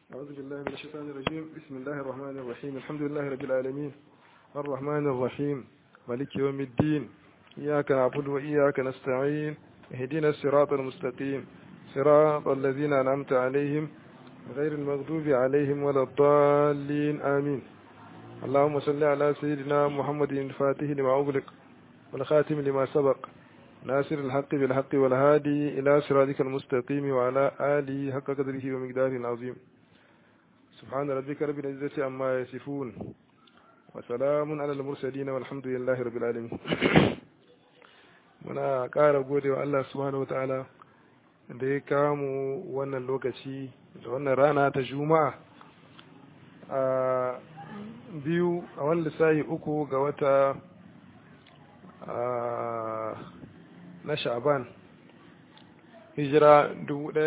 أعوذ بالله من الشيطان الرجيم بسم الله الرحمن الرحيم الحمد لله رب العالمين الرحمن الرحيم مالك يوم الدين إياك نعبد وإياك نستعين اهدنا الصراط المستقيم صراط الذين أنعمت عليهم غير المغضوب عليهم ولا الضالين آمين اللهم صل على سيدنا محمد الفاتح لما أغلق والخاتم لما سبق ناصر الحق بالحق والهادي إلى صراطك المستقيم وعلى آله حق قدره ومقداره العظيم سبحان ربك رب العزة عما يصفون وسلام على المرسلين والحمد لله رب العالمين muna ƙara gode wa Allah subhanahu wata'ala da ya kamu wannan lokaci da wannan rana ta juma'a a biyu a wani lissahi uku ga wata na sha'ban hijira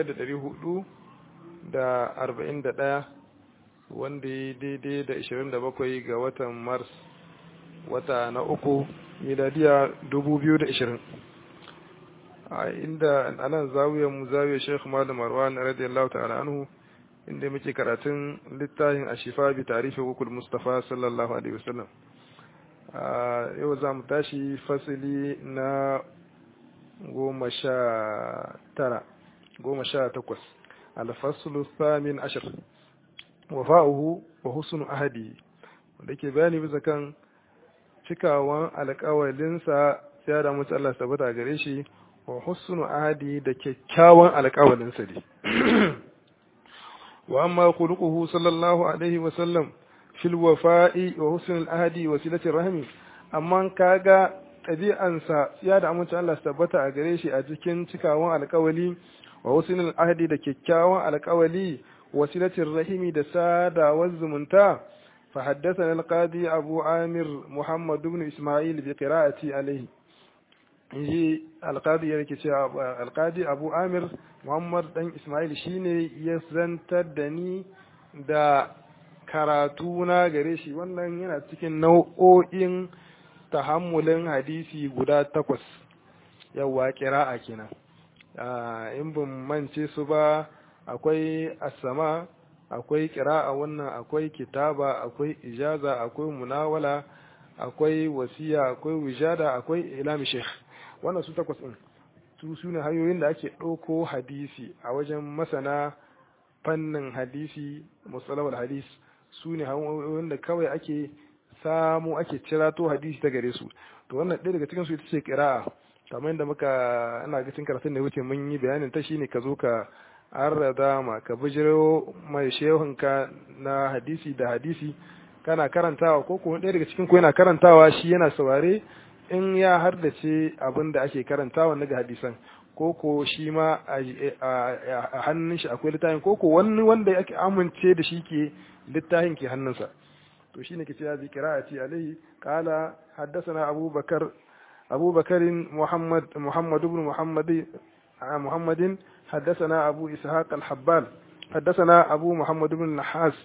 1441 wanda ya daidai da 27 ga watan mars wata na uku miladiya 2020 a inda anan zawiyar mu zawiyar sheikh malam marwan radiyallahu ta'ala anhu inda muke karatun littafin ashifa bi tarihi hukul mustafa sallallahu alaihi wasallam yau za mu tashi fasili na goma sha tara goma sha takwas alfasulu thamin ashir wafa'uhu wa husnu ahadi wanda ke bayani bisa kan cikawan alƙawalinsa ya da mutu Allah tabbata gare shi wa husnu ahadi da kyakkyawan alƙawalinsa ne wa amma khuluquhu sallallahu alaihi wa sallam fil wafa'i wa husnul ahadi wa silatir rahmi amma kaga ɗabi'ansa ya da amincin Allah tabbata a gare shi a cikin cikawan alƙawali wa husnul ahadi da kyakkyawan alƙawali wa silatir rahimi da sadawar zumunta fa haddathana al-qadi Abu Amir Muhammad ibn Isma'il bi qira'ati alayhi inji al-qadi yake cewa al-qadi Abu Amir Muhammad dan Isma'il shine ya zantar da ni da karatu na gare shi wannan yana cikin nau'o'in tahammulin hadisi guda takwas yawa kira'a kenan in ban mance su ba akwai asama akwai kira'a wannan akwai kitaba akwai ijaza akwai munawala akwai wasiya akwai wijada akwai ilami sheikh wannan su takwas din su sune hanyoyin da ake ɗauko hadisi a wajen masana fannin hadisi musalawar hadis su ne hanyoyin da kawai ake samu ake cirato hadisi ta gare su to wannan ɗaya daga cikin su ita ce qira'a kamar yadda muka ana ga cikin karatun da wuce mun yi bayanin ta shine ka zo ka arrada ma ka bijiro mai shehunka na hadisi da hadisi kana karantawa ko kuma ɗaya daga cikin ku yana karantawa shi yana saurare in ya hardace abin da ake karantawa na ga hadisan ko ko shi ma a hannun shi akwai littafin ko ko wani wanda ake amince da shi ke littafin ke hannunsa to shine ke cewa bi qira'ati alayhi qala haddathana Abu Bakar Abu Bakar Muhammad Muhammad ibn Muhammad Muhammadin حدثنا أبو إسحاق الحبال حدثنا أبو محمد بن النحاس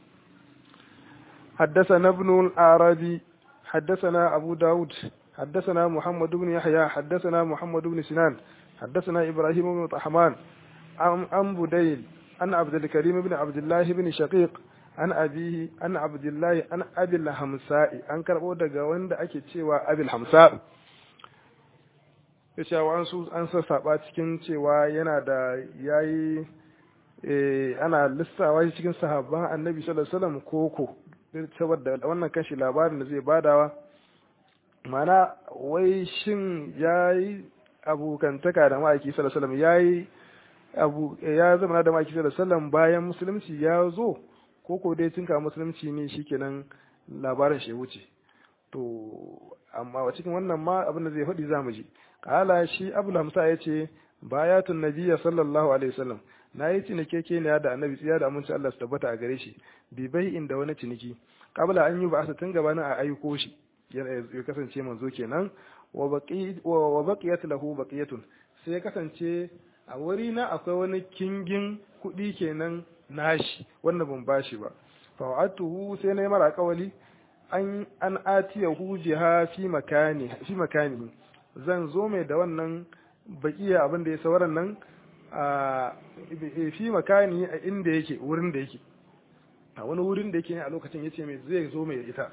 حدثنا ابن الأعرابي حدثنا أبو داود حدثنا محمد بن يحيى حدثنا محمد بن سنان حدثنا إبراهيم بن طحمان عن بديل عن عبد الكريم بن عبد الله بن شقيق an abihi an abdullahi an abil hamsa'i an karbo daga wanda ake cewa abil hamsa ya cewa an su an sassaba cikin cewa yana da yayi ana lissawa shi cikin sahabban annabi sallallahu alaihi wasallam koko saboda wannan kashi labarin da zai badawa mana wai shin yayi abokantaka da ma'aiki sallallahu alaihi wasallam yayi abu ya zama da ma'aiki sallallahu alaihi wasallam bayan musulunci ya zo ko ko dai cinka musulunci ne shikenan labarin shi wuce to amma a cikin wannan ma abin da zai faɗi za mu ji kala shi abul hamsa ya ce bayatun nabiyya sallallahu alaihi wasallam na yi cinikeke ne da annabi tsiya da aminci Allah su tabbata a gare shi bi bai inda wani ciniki kabla an yi ba asa tun gabanin a aiko shi ya kasance manzo kenan wa baqiyat lahu baqiyatun sai ya kasance a wuri na akwai wani kingin kuɗi kenan nashi wanda ban bashi ba fa'atuhu sai na yi mara kawali an an atiyahu biha fi makani fi makani zan zo mai da wannan bakiya abin da ya sauran nan a fi makani a inda yake wurin da yake a wani wurin da yake a lokacin yace mai zai zo mai ita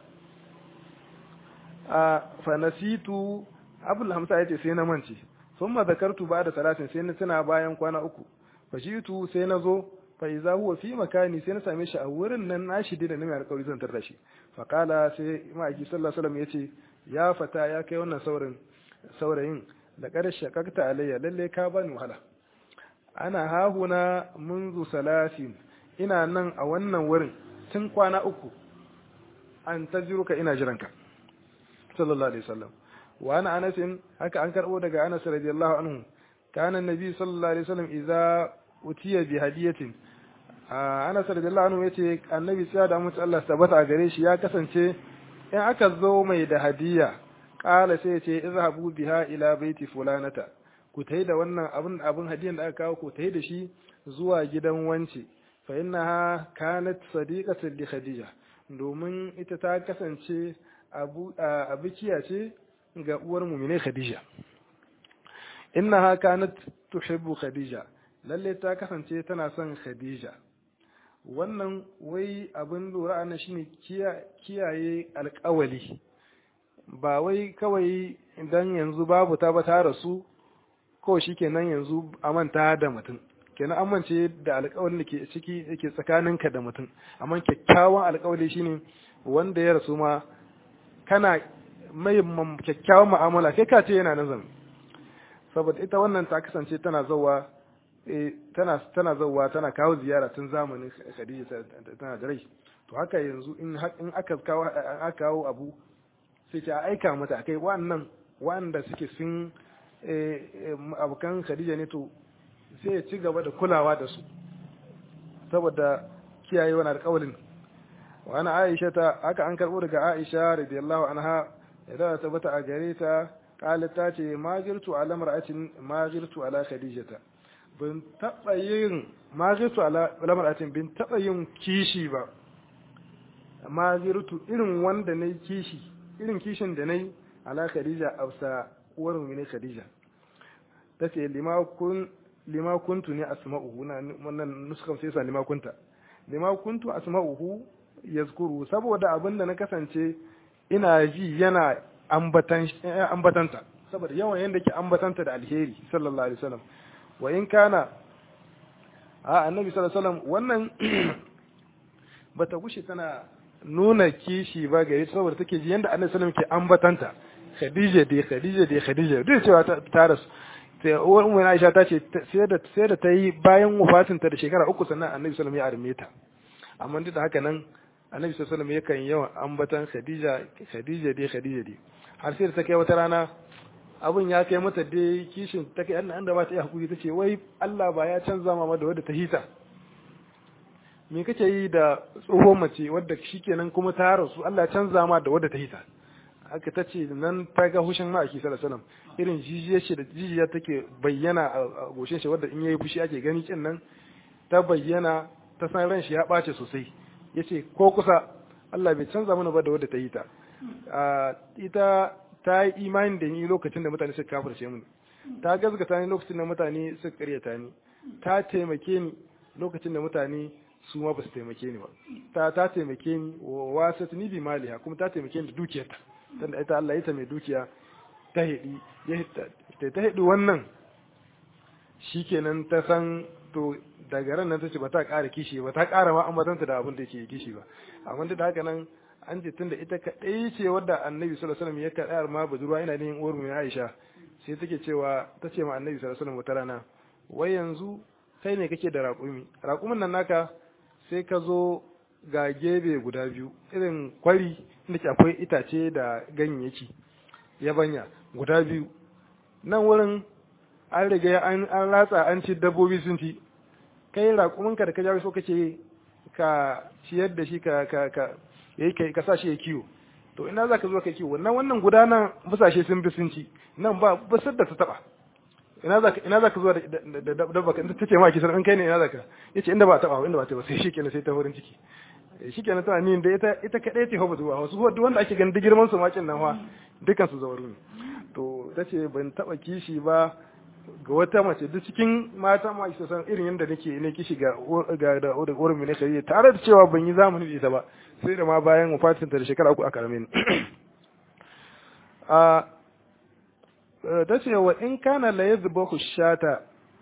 a fanasitu abul hamsa yace sai na mance thumma zakartu ba'da salatin sai na tuna bayan kwana uku fashitu sai na zo fa iza huwa fi makani sai na same shi a wurin nan nashi da na mai alƙawari zan tarda shi fa kala sai ma'aiki sallallahu alaihi wasallam yace ya fata ya kai wannan saurin saurayin da ƙarshe kakta alayya lalle ka bani wahala ana hahuna munzu salasin ina nan a wannan wurin tun kwana uku an tajiruka ina jiranka sallallahu alaihi wasallam wa ana anas haka an karbo daga anas radiyallahu anhu kana annabi sallallahu alaihi wasallam idza utiya bi hadiyatin anas radiyallahu anhu yace annabi sai da mutu Allah tabbata a gare shi ya kasance in aka zo mai da hadiya kala sai yace izhabu biha ila baiti fulanata ku tai da wannan abin abin hadiyan da aka kawo ku tai da shi zuwa gidan wance fa innaha kanat sadiqatan li khadija domin ita ta kasance abu abikiya ce ga uwar mu'mine khadija innaha kanat tuhibbu khadija lalle ta kasance tana son khadija wannan wai abin lura ana shine kiyaye alkawali ba wai kawai idan yanzu babu ta ba ta rasu ko shikenan yanzu a manta da mutum kenan amince da alkawalin da ke ciki yake tsakaninka da mutum amma kyakkyawan alkawali shine wanda ya rasu ma kana mai kyakkyawan mu'amala kai ka ce yana nan zama saboda ita wannan ta kasance tana zawa tana tana zawa tana kawo ziyara tun zamanin Khadija tana da rai to haka yanzu in in aka kawo aka kawo abu sai ta aika mata kai wannan wanda suke sun abokan Khadija ne to sai ya ci gaba da kulawa da su saboda kiyaye wani alƙawalin wa ana Aisha ta haka an karbo daga Aisha radiyallahu anha idan ta tabbata a gare ta qalat ta ce ma girtu ala mar'atin ma girtu ala khadijata bin taba yin ma girtu ala mar'atin bin taba yin kishi ba ma girtu irin wanda nayi kishi irin kishin da nayi ala khadija afsa uwar mu ne khadija tace lima kun lima kuntu ne asma'uhu wannan nuskan sai sa lima kunta lima kuntu asma'uhu yazkuru saboda abinda na kasance ina ji yana ambatanta saboda yawan yadda ke ambatanta da alheri sallallahu alaihi wasallam wa in kana a annabi sallallahu alaihi wasallam wannan bata gushe tana nuna kishi ba gare saboda take ji yanda annabi sallallahu alaihi wasallam ke ambatanta khadija dai khadija dai khadija duk cewa ta rasu sai uwar umma Aisha ta ce sai da sai da ta yi bayan wafatinta da shekara uku sannan annabi sallallahu alaihi wasallam ya arme ta amma duk da haka nan annabi sallallahu alaihi yakan yawan ambatan Khadija Khadija dai Khadija dai har sai da ta kai wata rana abun ya kai mata dai kishin ta kai annan da ba ta yi hakuri tace wai Allah ba ya canza mama da wadda ta hita me kake yi da tsohon mace wadda shikenan kuma ta rasu Allah ya canza ma da wadda ta hita aka ta ce nan ta ga hushin ma'aiki sallallahu alaihi wasallam irin jijiyar shi da jijiyar take bayyana a goshin shi wadda in yayi fushi ake gani kin nan ta bayyana ta san ran shi ya bace sosai ya ce ko kusa Allah bai canza mana ba da wadda ta yi ta ita ta yi imani da ni lokacin da mutane suka kafirce mu ta gazgata ni lokacin da mutane suka karyata ni ta taimake ni lokacin da mutane su ma ba su taimake ni ba ta ta taimake ni wa wasat ni bi maliha kuma ta taimake ni da dukiyarta tunda ita Allah ita mai dukiya ta hidi ya ta hidi wannan shikenan ta san to daga ran nan tace ba ta ƙara kishi ba ta ƙara ma ambatanta da abin da yake kishi ba amma duk da haka nan an ce tunda ita kadai ce wadda annabi sallallahu alaihi wasallam ya kaɗa ma budurwa ina ne uwar mu Aisha sai take cewa tace ma annabi sallallahu alaihi wasallam wata rana wai yanzu kai ne kake da raƙumi raƙumin nan naka sai ka zo ga gebe guda biyu irin kwari inda ke akwai itace da ganyayyaki yabanya guda biyu nan wurin an riga an ratsa an ci dabbobi sun ci kai raƙuminka da ka jawo so kake ka ciyar da shi ka ka ka yayi kai ka sashi ya kiwo to ina za ka zo ka kiwo wannan wannan gudanan busashe sun bi sun ci nan ba busar da ta taba ina za ka ina za ka zo da dabba ka ta ce ma ki san in kai ne ina za ka yace inda ba taba inda ba ta ba sai shikenan sai ta horin ciki shikenan tana ni da ita ita kadai ce hoba zuwa wasu duk wanda ake ganin girman su makin nan fa dukan su zawaru ne to tace ban taba kishi ba ga wata mace duk cikin mata ma isa san irin yadda nake ne kishi ga ga da da gurin ne kai tare da cewa ban yi zamani da ita ba sai da ma bayan wafatin ta da shekara uku aka rame ni a ta ce wa in kana la yadhbahu shata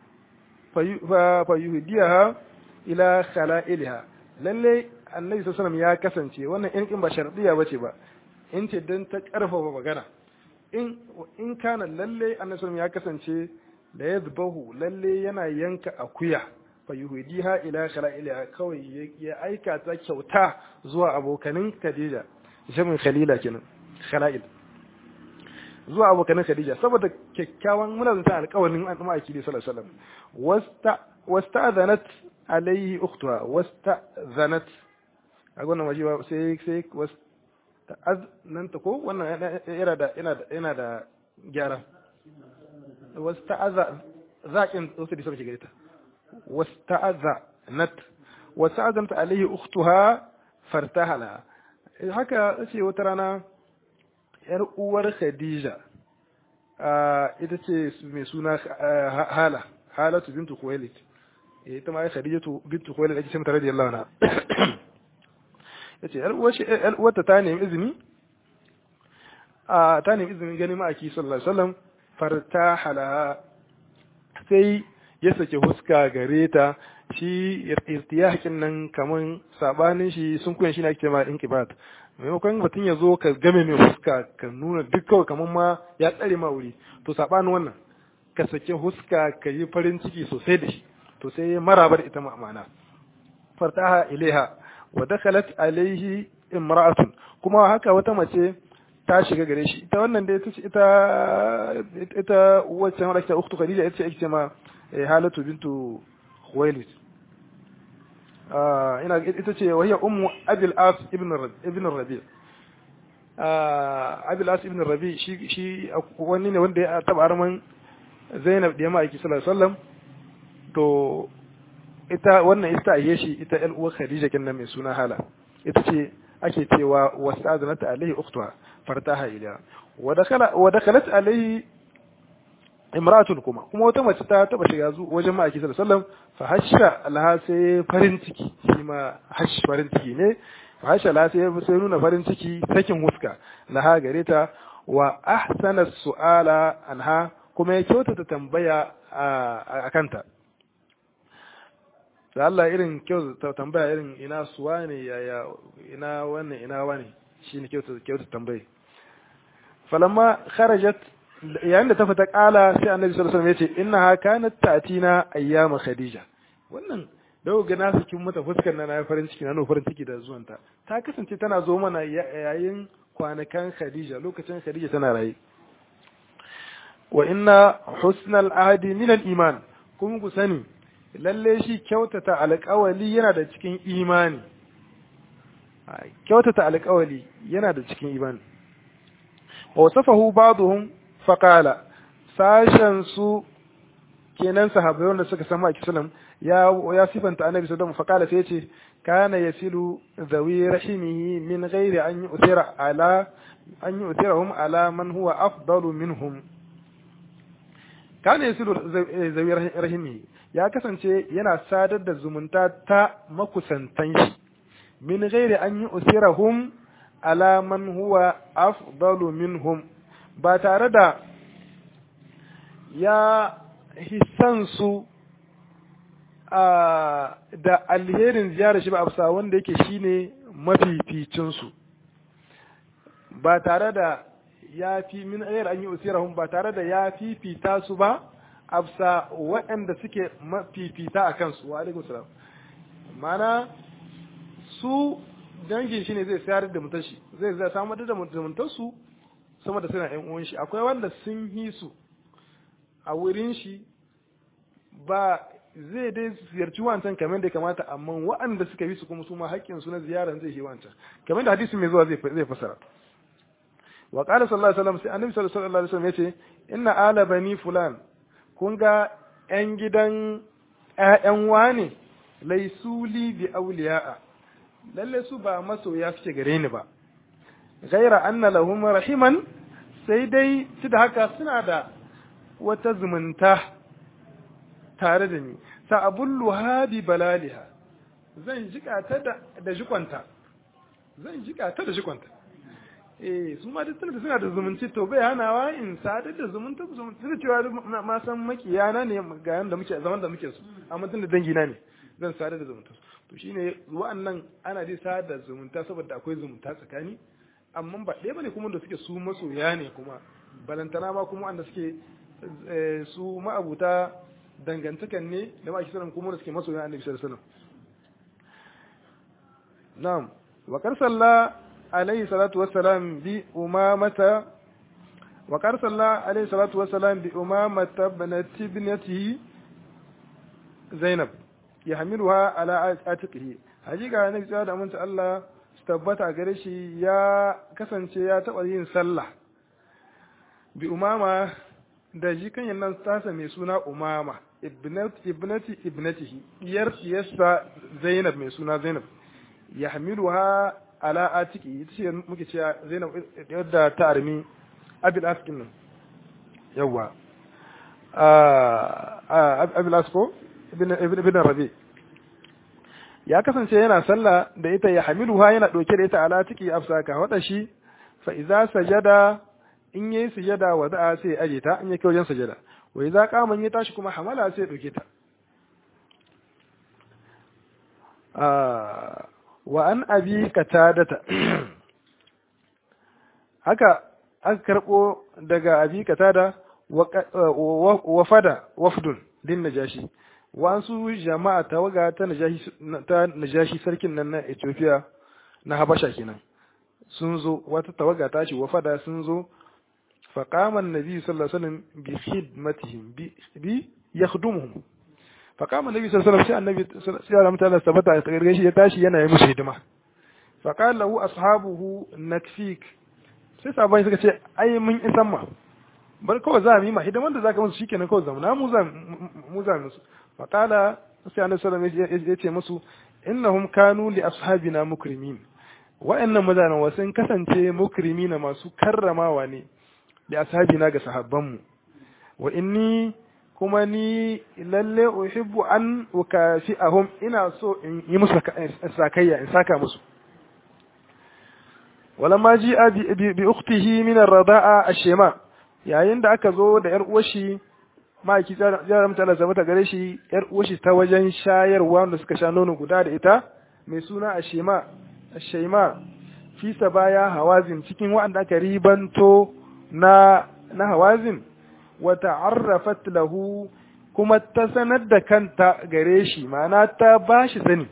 fa yuhdiyaha ila khala'ilha lalle annabi sallallahu ya kasance wannan in kin ba shardiya bace ba in ce dan ta karfafa magana in in kana lalle annabi sallallahu ya kasance da yadhbahu lalle yana yanka akuya fa yuhdiha ila khala'ilha kawai ya aika ta kyauta zuwa abokanin Khadija jamin Khalila kenan khala'il zuwa abokanin Khadija saboda kyakkyawan muna zanta alƙawarin annabi sallallahu alaihi wasallam wasta wasta'zanat alaihi ukhtuha wasta'zanat a wannan waje sai sai wasta'aznanta ko wannan yana da yana da yana da gyara wasta'aza zakin wasu da sauke gareta wasta'azanat wasta'azanat alaihi ukhtuha fartahala haka ce wata rana yar uwar Khadija ita ce mai suna Hala Halatu bintu Khuwailid ita ma Khadijatu bintu Khuwailid ake ce mata radiyallahu anha yace yar uwar shi yar uwarta ta nemi izini a ta nemi izinin ganin ma'aki sallallahu alaihi wasallam fartahala sai ya sake huska gare ta shi irtiyahin nan kaman sabanin shi sun kuyan shi ne ake cewa inqibat maimakon mutum ya zo ka game mai huska ka nuna duk kawai kamar ma ya tsare ma wuri to sabanin wannan ka sake huska ka yi farin ciki sosai da shi to sai ya marabar ita ma'ana fartaha ilaiha wa dakhalat alaihi imra'atun kuma haka wata mace ta shiga gare shi ita wannan da ita ita wacce mara ta ukhtu khadija ita ce ma halatu bintu khuwailid ina ita ce wa hiya ummu abil as ibn ibn rabi abil as ibn rabi shi shi wani ne wanda ya taba arman zainab da ma'aiki sallallahu alaihi wasallam to ita wannan ita ayye shi ita ƴan uwar khadija kin mai suna hala ita ce ake cewa wasta'azanat alaihi ukhtuha fartaha ila wa dakhala wa dakhalat alaihi imra'atun kuma kuma wata mace ta taba shiga zu wajen ma'aiki sallallahu alaihi wasallam fa hasha laha sai farin ciki shi ma hash farin ciki ne fa hasha laha sai sai nuna farin ciki sakin huska laha gare ta wa ahsana su'ala anha kuma ya kyautata tambaya a kanta da Allah irin kyauta tambaya irin ina suwa ne yaya ina wannan ina wani shine kyauta kyauta tambaye falamma kharajat yayin da ta fita kala sai annabi sallallahu alaihi wasallam yace innaha kanat ta'tina ayyama khadija wannan dawo ga nasu kin mata fuskar na farin ciki na farin ciki da zuwanta ta kasance tana zo mana yayin kwanakan khadija lokacin khadija tana raye wa inna husnal ahdi min al iman kuma ku sani lalle shi kyautata alƙawali yana da cikin imani kyautata alƙawali yana da cikin imani wa wasafahu ba'dhum faqala sashen su kenan sahabbai wanda suka samu a kisalam ya ya sifanta annabi sallallahu alaihi wasallam faqala sai yace kana yasilu zawi rahimihi min ghairi an yu'thira ala an yu'thirahum ala man huwa afdalu minhum kana yasilu zawi rahimihi ya kasance yana sadar da zumunta ta makusantan shi min ghairi an yu'thirahum ala man huwa afdalu minhum ba tare da ya hisan su da alherin ziyarar shi ba a wanda yake shine mafificin su ba tare da ya fi min ghairi an yu'thirahum ba tare da ya fifita su ba afsa waɗanda suke mafifita a kansu wa alaikum salam mana su dangin shi ne zai sayar da mutar shi zai zai samar da mutar su sama da suna ƴan uwan shi akwai wanda sun yi su a wurin shi ba zai dai ziyarci wancan kamar da kamata amma waɗanda suka yi su kuma su ma haƙƙin su na ziyaran zai yi wancan kamar da hadisi mai zuwa zai fasara wa qala sallallahu alaihi wasallam sai annabi sallallahu alaihi wasallam yace inna ala bani fulan kun ga ‘yan gidan ‘ya'yan wane laisuli bi auliya'a, lalle su ba masoya suke gare ni ba, gaira anna lahum rahiman sai dai su da haka suna da wata zumunta tare da ni sa abullu hadi balaliha zan jika ta da jikonta zan jika ta da jikonta eh su ma duk da suna da zumunci to bai hanawa in sadar da zumunta zumunta da cewa ma san makiyana ne ga yanda muke zaman da muke su amma tun da dangi na ne zan sadar da zumunta to shine wa'annan ana dai sadar da zumunta saboda akwai zumunta tsakani amma ba ɗaya bane kuma da suke su masoya ne kuma balantana ma kuma wanda suke su ma'abuta dangantakan ne da ma kisaran kuma da suke masoya annabi sallallahu alaihi wasallam na'am wa kar salla alaihi salatu wassalam bi umamata wa kar salla alaihi salatu wassalam bi umamata ibnati ibnatihi zainab yahmiluha ala atiqihi hakika annabi sallallahu alaihi wasallam Allah tabbata gare shi ya kasance ya taɓa yin sallah bi umama da shi kan nan tasa mai suna umama ibnati ibnatihi iyar iyarsa zainab mai suna zainab ya hamilu ha ala atiki ita ce muke cewa zainab yadda ta armi abil askin nan yawwa abil asko ibn rabi ya kasance yana sallah da ita ya hamiluha yana ɗauke da ita ala ciki afsaka wada shi fa idza sajada in yayi sujada wa da'a sai aje ta in yake wajen sujada wa idza qama ya tashi kuma hamala sai ɗauke ta wa an abi katadata haka aka karbo daga abi katada wa fada wafdun din najashi wasu jama'a tawaga ta najashi sarkin nan na Ethiopia na Habasha kenan sun zo wata tawaga ta ce wafada sun zo faqama annabi sallallahu alaihi wasallam bi khidmatihim bi bi yakhdumuhum faqama annabi sallallahu alaihi wasallam sai annabi sallallahu alaihi wasallam sabata ya shi ya tashi yana yi musu hidima faqala lahu ashabuhu nakfik sai sabai suka ce ai mun isan ma bar kawai za mu yi ma hidiman da zaka musu shikenan kawai zamana mu za mu za musu faƙala sai annabi sallallahu alaihi ya ce musu innahum kanu li ashabina mukrimin wa'annan mutanen wasu kasance mukrimina masu karramawa ne li ashabina ga sahabbanmu wa inni kuma ni lalle uhibbu an ukafi'ahum ina so in yi musu sakayya in saka musu walamma ji'a bi ukhtihi min ar-rada'a ash-shema yayin da aka zo da yar uwar shi ma'aiki jara mutane zama ta gare shi yar uwashi ta wajen shayarwa wanda suka sha nono guda da ita mai suna ashema ashema fi baya hawazin cikin waɗanda aka ribanto na na hawazin wa ta'arrafat lahu kuma ta sanar da kanta gare shi ma'ana ta bashi sani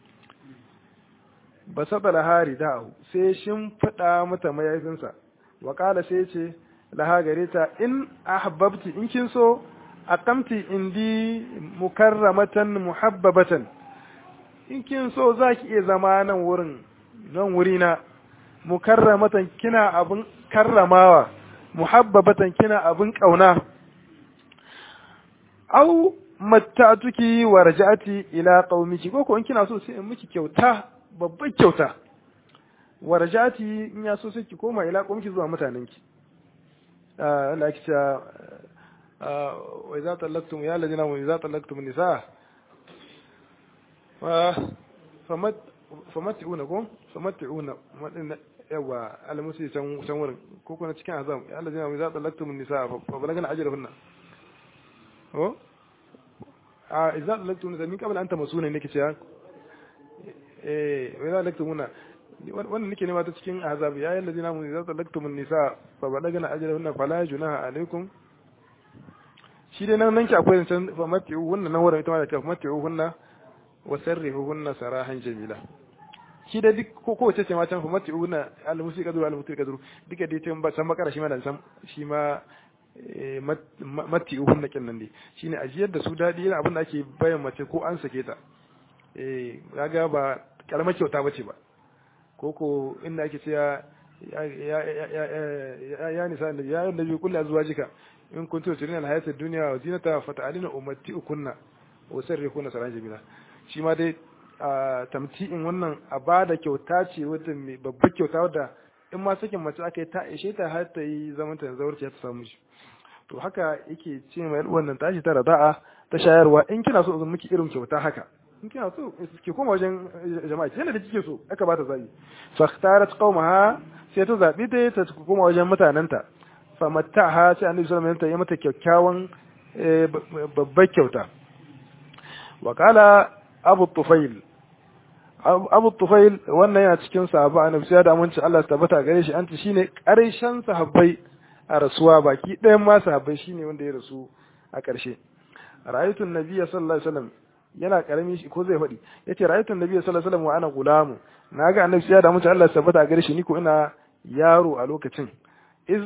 ba saba lahari da'u sai shin fada mata mayafinsa wa kala sai ce laha gare ta in ahbabti in kin so aqamti indi mukarramatan muhabbabatan in kin so zaki iya zama nan wurin nan wurina mukarramatan kina abun karramawa muhabbabatan kina abun kauna au matta'tuki wa raja'ati ila qaumiki ko ko in kina so sai in miki kyauta babbar kyauta wa raja'ati in ya so sai ki koma ila qaumiki zuwa mutanenki Allah ya ce wa idza talaqtum ya alladhina wa idza talaqtum nisaa fa famat famatuna ko famatuna yawa almusi can can wurin ko kuna cikin azam ya alladhina wa idza talaqtum nisaa fa balagna ajrahunna ko a idza talaqtum nisaa min qabla an tamasuna nake cewa eh wa idza talaqtumuna wannan nake nema ta cikin azab ya yalla zina mun zata laktum nisa fa balagna ajrahunna fala junaha alaikum shi dai nan nan ki akwai san fa mati wannan nan wurin ita ma da ta mati hunna wa sarrihuhunna sarahan jamila shi da duk ko ko ce ma can fa mati hunna al musika duru al mutil kaduru duka dai can ba san bakara shi ma da san shi ma mati hunna kin nan dai shine ajiyar da su dadi yana abin da ake bayan mace ko an sake ta eh kaga ba karamar kyauta bace ba koko inda ake cewa ya nisa da ya da bi kullu azwajika in kuntu turidina alhayata ad-dunya wa zinata fata'alina umatti'ukunna wa sarrihunna saran jamila shi ma dai tamti'in wannan a bada kyauta ce wata mai babbar kyauta wadda in ma sakin mace aka yi ta ishe ta har ta yi zaman ta zaurci ta samu shi to haka yake ce mai wannan tashi ta rada'a ta shayarwa in kina so zan miki irin kyauta haka in kina so ki koma wajen jama'a ki yanda da kike so aka bata zabi fa ikhtarat qaumaha sai ta zabi ta ta koma wajen mutanenta fa mattaha sai annabi sallallahu alaihi wasallam ya mata kyakkyawan babbar kyauta wa qala abu tufail abu tufail wannan yana cikin sahaba annabi sai da aminci Allah ta tabbata gare shi an shine karshen sahabbai a rasuwa baki ɗayan ma sahabbai shine wanda ya rasu a ƙarshe ra'aytun nabiyya sallallahu alaihi wasallam yana karami shi ko zai faɗi yace ra'aytun nabiyya sallallahu alaihi wasallam wa ana gulamu naga annabi sai da aminci Allah ta tabbata gare shi ni ko ina yaro a lokacin iz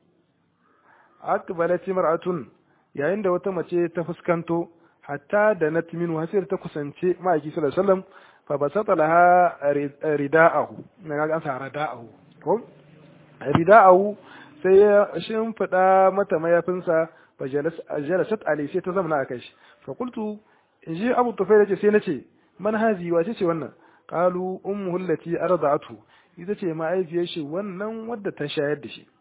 akbalat imra'atun yayin da wata mace ta fuskanto hatta da natminu hasir ta kusance ma'aiki sallallahu alaihi wasallam fa basata laha rida'ahu na ga an sa rida'ahu ko rida'ahu sai ya shimfida mata mayafinsa fa jalasat alai sai ta zamana a kai shi fa qultu in ji abu tufayl ce sai nace man hazi wace ce wannan qalu ummuhu allati arda'atu ita ce ma'aifiyar shi wannan wadda ta shayar da shi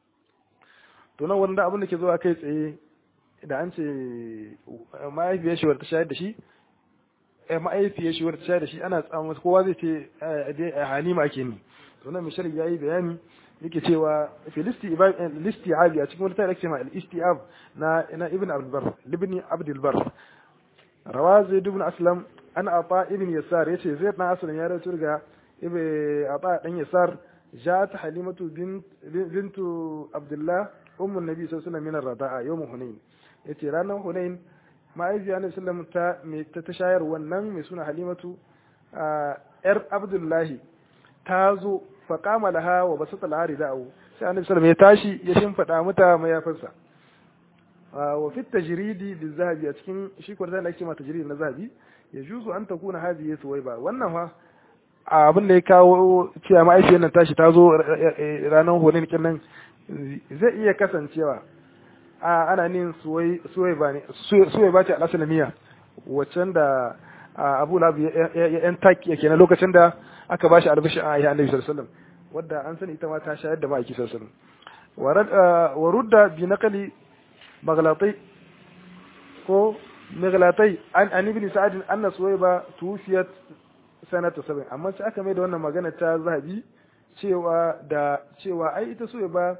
to nan wanda abin da ke zuwa kai tsaye da an ce ma'aifiyar shi wadda ta shayar da shi ma'aifiyar shi wadda ta shayar da shi ana tsamun kowa zai ce halima ake ni to nan mishal yayi bayani yake cewa filisti listi'abi a cikin wata ake ma al-isti'ab na na ibn abdul bar libni abdul bar rawa zaid ibn aslam an ata ibn yasar yace zaid dan aslam ya rawaito daga ibn ata dan yasar جاءت حليمة بنت بنت عبد الله أم النبي صلى الله عليه وسلم من الرضاعة يوم هنين yace ranar Hunain ma'aikiya Annabi sallam ta me ta tashayar wannan mai suna Halimatu yar Abdullahi ta zo fa qama laha wa basata laha rida'u sai Annabi sallam ya tashi ya shimfida mata mayafinsa wa fi tajridi bizahabi a cikin shi ko da ake ma tajridi na zahabi ya juzu an takuna hadhihi suwaiba wannan fa abin da ya kawo cewa ma'aikiyar nan tashi ta zo ranar Hunain kinnan zai iya kasancewa ana nin suwai ba ne suwai ba ce al'asalamiya waccan da abu labu ya yan taki yake na lokacin da aka bashi albashi a ayyana nabi sallallahu wadda an sani ita ma ta shayar da ma'aiki sallallahu wa rudda bi naqali maglatai ko maglatai an an ibn sa'ad anna suwaiba tuwfiyat sanata sabin amma sai aka mai da wannan magana ta zahabi cewa da cewa ai ita suwaiba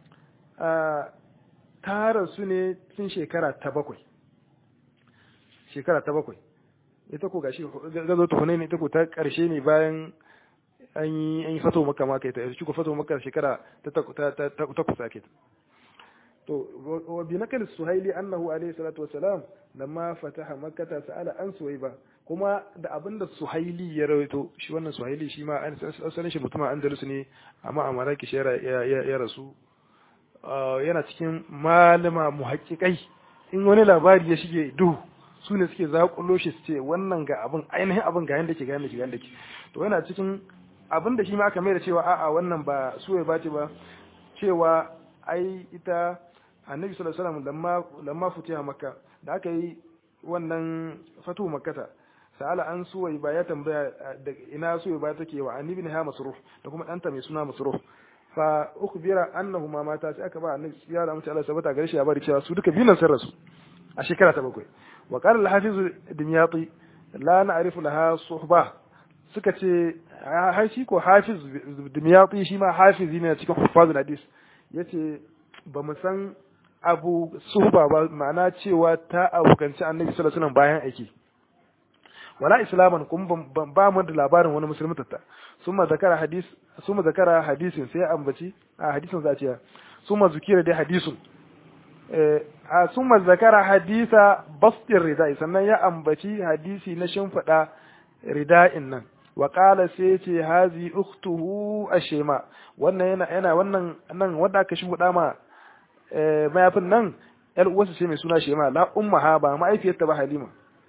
ta rasu ne tun shekara ta bakwai shekara ta bakwai ita ko gashi gazo ta ne ita ko ta karshe ne bayan an yi an yi fato maka maka ita shi ko fato maka shekara ta ta ta ta kusa ke to wa bi nakal suhaili annahu alayhi salatu wassalam lamma fataha makkah sa'ala an suwaiba kuma da abinda suhaili ya rawaito shi wannan suhaili shi ma an asalin shi mutumin andalus ne amma a maraki ya rasu yana cikin malama muhaƙiƙai in wani labari ya shige duhu su ne suke zaƙulo shi su ce wannan ga abin ainihin abin ga yanda ke ga yanda ke ga yanda ke to yana cikin abin da shi ma aka mai da cewa a'a wannan ba su ya bace ba cewa ai ita annabi sallallahu alaihi wasallam lamma lamma futiha makka da aka yi wannan fatu makkata sa'ala an suwai ba ya tambaya da ina suwai ba take wa annabi ne ha masruh da kuma danta mai suna masruh fa ukhbira annahuma mata sai aka ba annabi ya da mutum Allah sabata gare shi ya bari cewa su duka binan sun rasu a shekara ta bakwai wa qala al-hafiz dimyati la na'rifu laha suhba suka ce har shi ko hafiz dimyati shi ma hafizi ne cikin hufazul hadis yace ba mu san abu suhba ba ma'ana cewa ta abokanci annabi sallallahu alaihi wasallam bayan aiki wala islaman kuma ba mu da labarin wani musulmi tatta summa zakara hadis summa zakara hadisin sai ambaci a hadisin za ce summa zukira dai hadisun eh a summa zakara hadisa bastir ridai sannan ya ambaci hadisi na shimfida rida'in nan wa qala sai ce hazi ukhtuhu ashema wannan yana yana wannan nan wanda aka shimfida ma mayafin nan yar uwarsa ce mai suna shema la ummaha ba ma'aifiyarta ba halima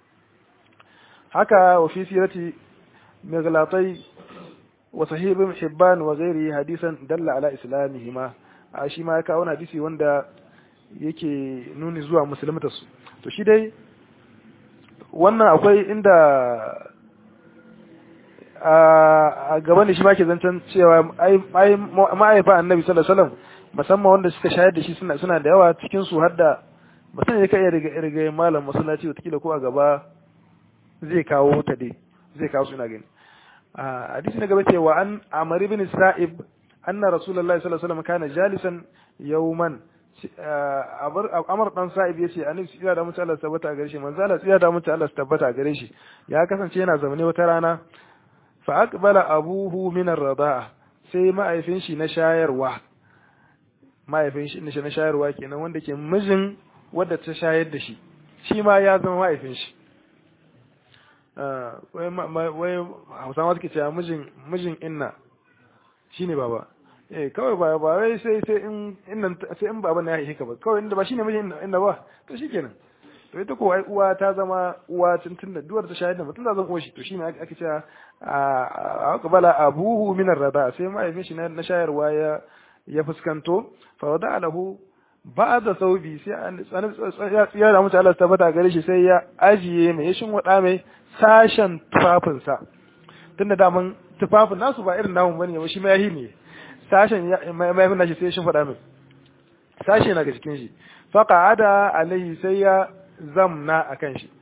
haka wa fi sirati miglatai wa sahih ibn hibban wa ghairihi hadisan dalla ala islamihima a shi ma ya kawo hadisi wanda yake nuni zuwa musulmata su to shi dai wannan akwai inda a gaban da shi ma ke zancen cewa ma'aifa annabi sallallahu alaihi wasallam musamman wanda suka shayar da shi suna suna da yawa cikin su har da mutum ya kai riga riga malam masallaci wata ko a gaba zai kawo ta dai zai kawo su ina gani a hadisi na gaba cewa an amr ibn sa'ib anna rasulullahi sallallahu alaihi wasallam kana jalisan yawman amr dan sa'ib yace annabi tsira da mutum Allah tabbata a gare shi manzo Allah tsira da mutum Allah tabbata a gare shi ya kasance yana zaune wata rana fa aqbala abuhu min ar-rida'a sai ma'aifin shi na shayarwa ma'aifin shi na shayarwa kenan wanda ke mijin wadda ta shayar da shi shi ma ya zama ma'aifin shi wai hausawa suke cewa mijin mijin inna shine baba eh kawai ba ba wai sai sai in innan sai in baba na ya haife ka ba kawai inda ba shine mijin inna ba to shikenan to ita ko ai uwa ta zama uwa tun da duwar ta shahida mutum da zan uwa shi to shine ake cewa a qabala abuhu min ar-rada sai mahaifin shi na shayarwa ya ya fuskanto fa wada lahu ba'da saubi sai ya da mutu Allah tabbata gare shi sai ya ajiye mai shin wada mai sashen tufafinsa tunda daman tufafin nasu ba irin namun bane ba shi mai ne sashen mai nashi sai shin wada mai sashe na ga cikin shi fa qa'ada alaihi sai ya zamna akan shi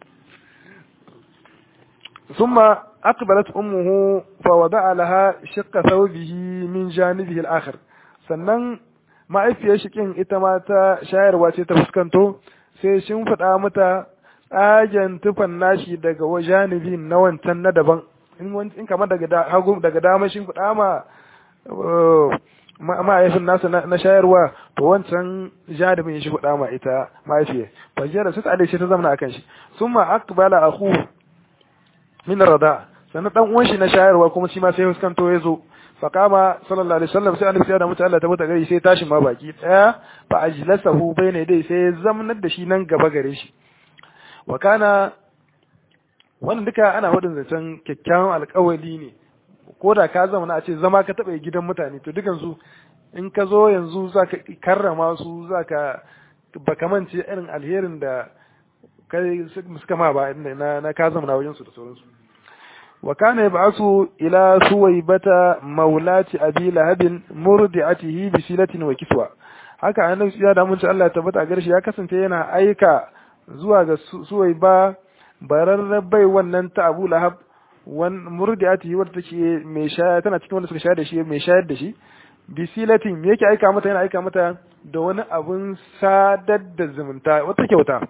ثم أقبلت أمه فوضع لها شق ثوبه من جانبه الآخر sannan ma'aifiyar shikin ita ma ta shayarwa ce ta fuskanto sai shin faɗa mata tsagen tufan nashi daga wajanibi na wancan na daban in kamar daga hagu daga dama shin faɗa ma ma'aifin nasa na shayarwa to wancan janibin shi faɗa ma ita ma'aifiyar fajiyar su ta shi ta zama akan shi sun ma akbala akhu min rada sannan dan uwan shi na shayarwa kuma shi ma sai fuskanto ya zo faqama sallallahu alaihi wasallam sai annabi da mutu Allah ta bata gare sai tashi ma baki daya fa ajlasahu bayna dai sai zamnar da shi nan gaba gare shi wa kana wannan duka ana wadin zancen kyakkyawan alƙawali ne ko da ka zama a ce zama ka taɓa gidan mutane to dukan su in ka zo yanzu zaka karrama su zaka baka mance irin alherin da kai suka ma ba na na ka zama na wajen su da sauransu wa kana yab'asu ila suwaybata maulati abi lahabin murdi'atihi bi silatin wa kiswa haka annabi ya da mun Allah ya tabbata garshi ya kasance yana aika zuwa ga suwayba bararrar bai wannan ta Abu Lahab wan murdi'atihi wadda take mai shaya tana cikin wanda suka shayar da shi mai shayar da shi bi silatin me yake aika mata yana aika mata da wani abun sadar da zumunta wata kyauta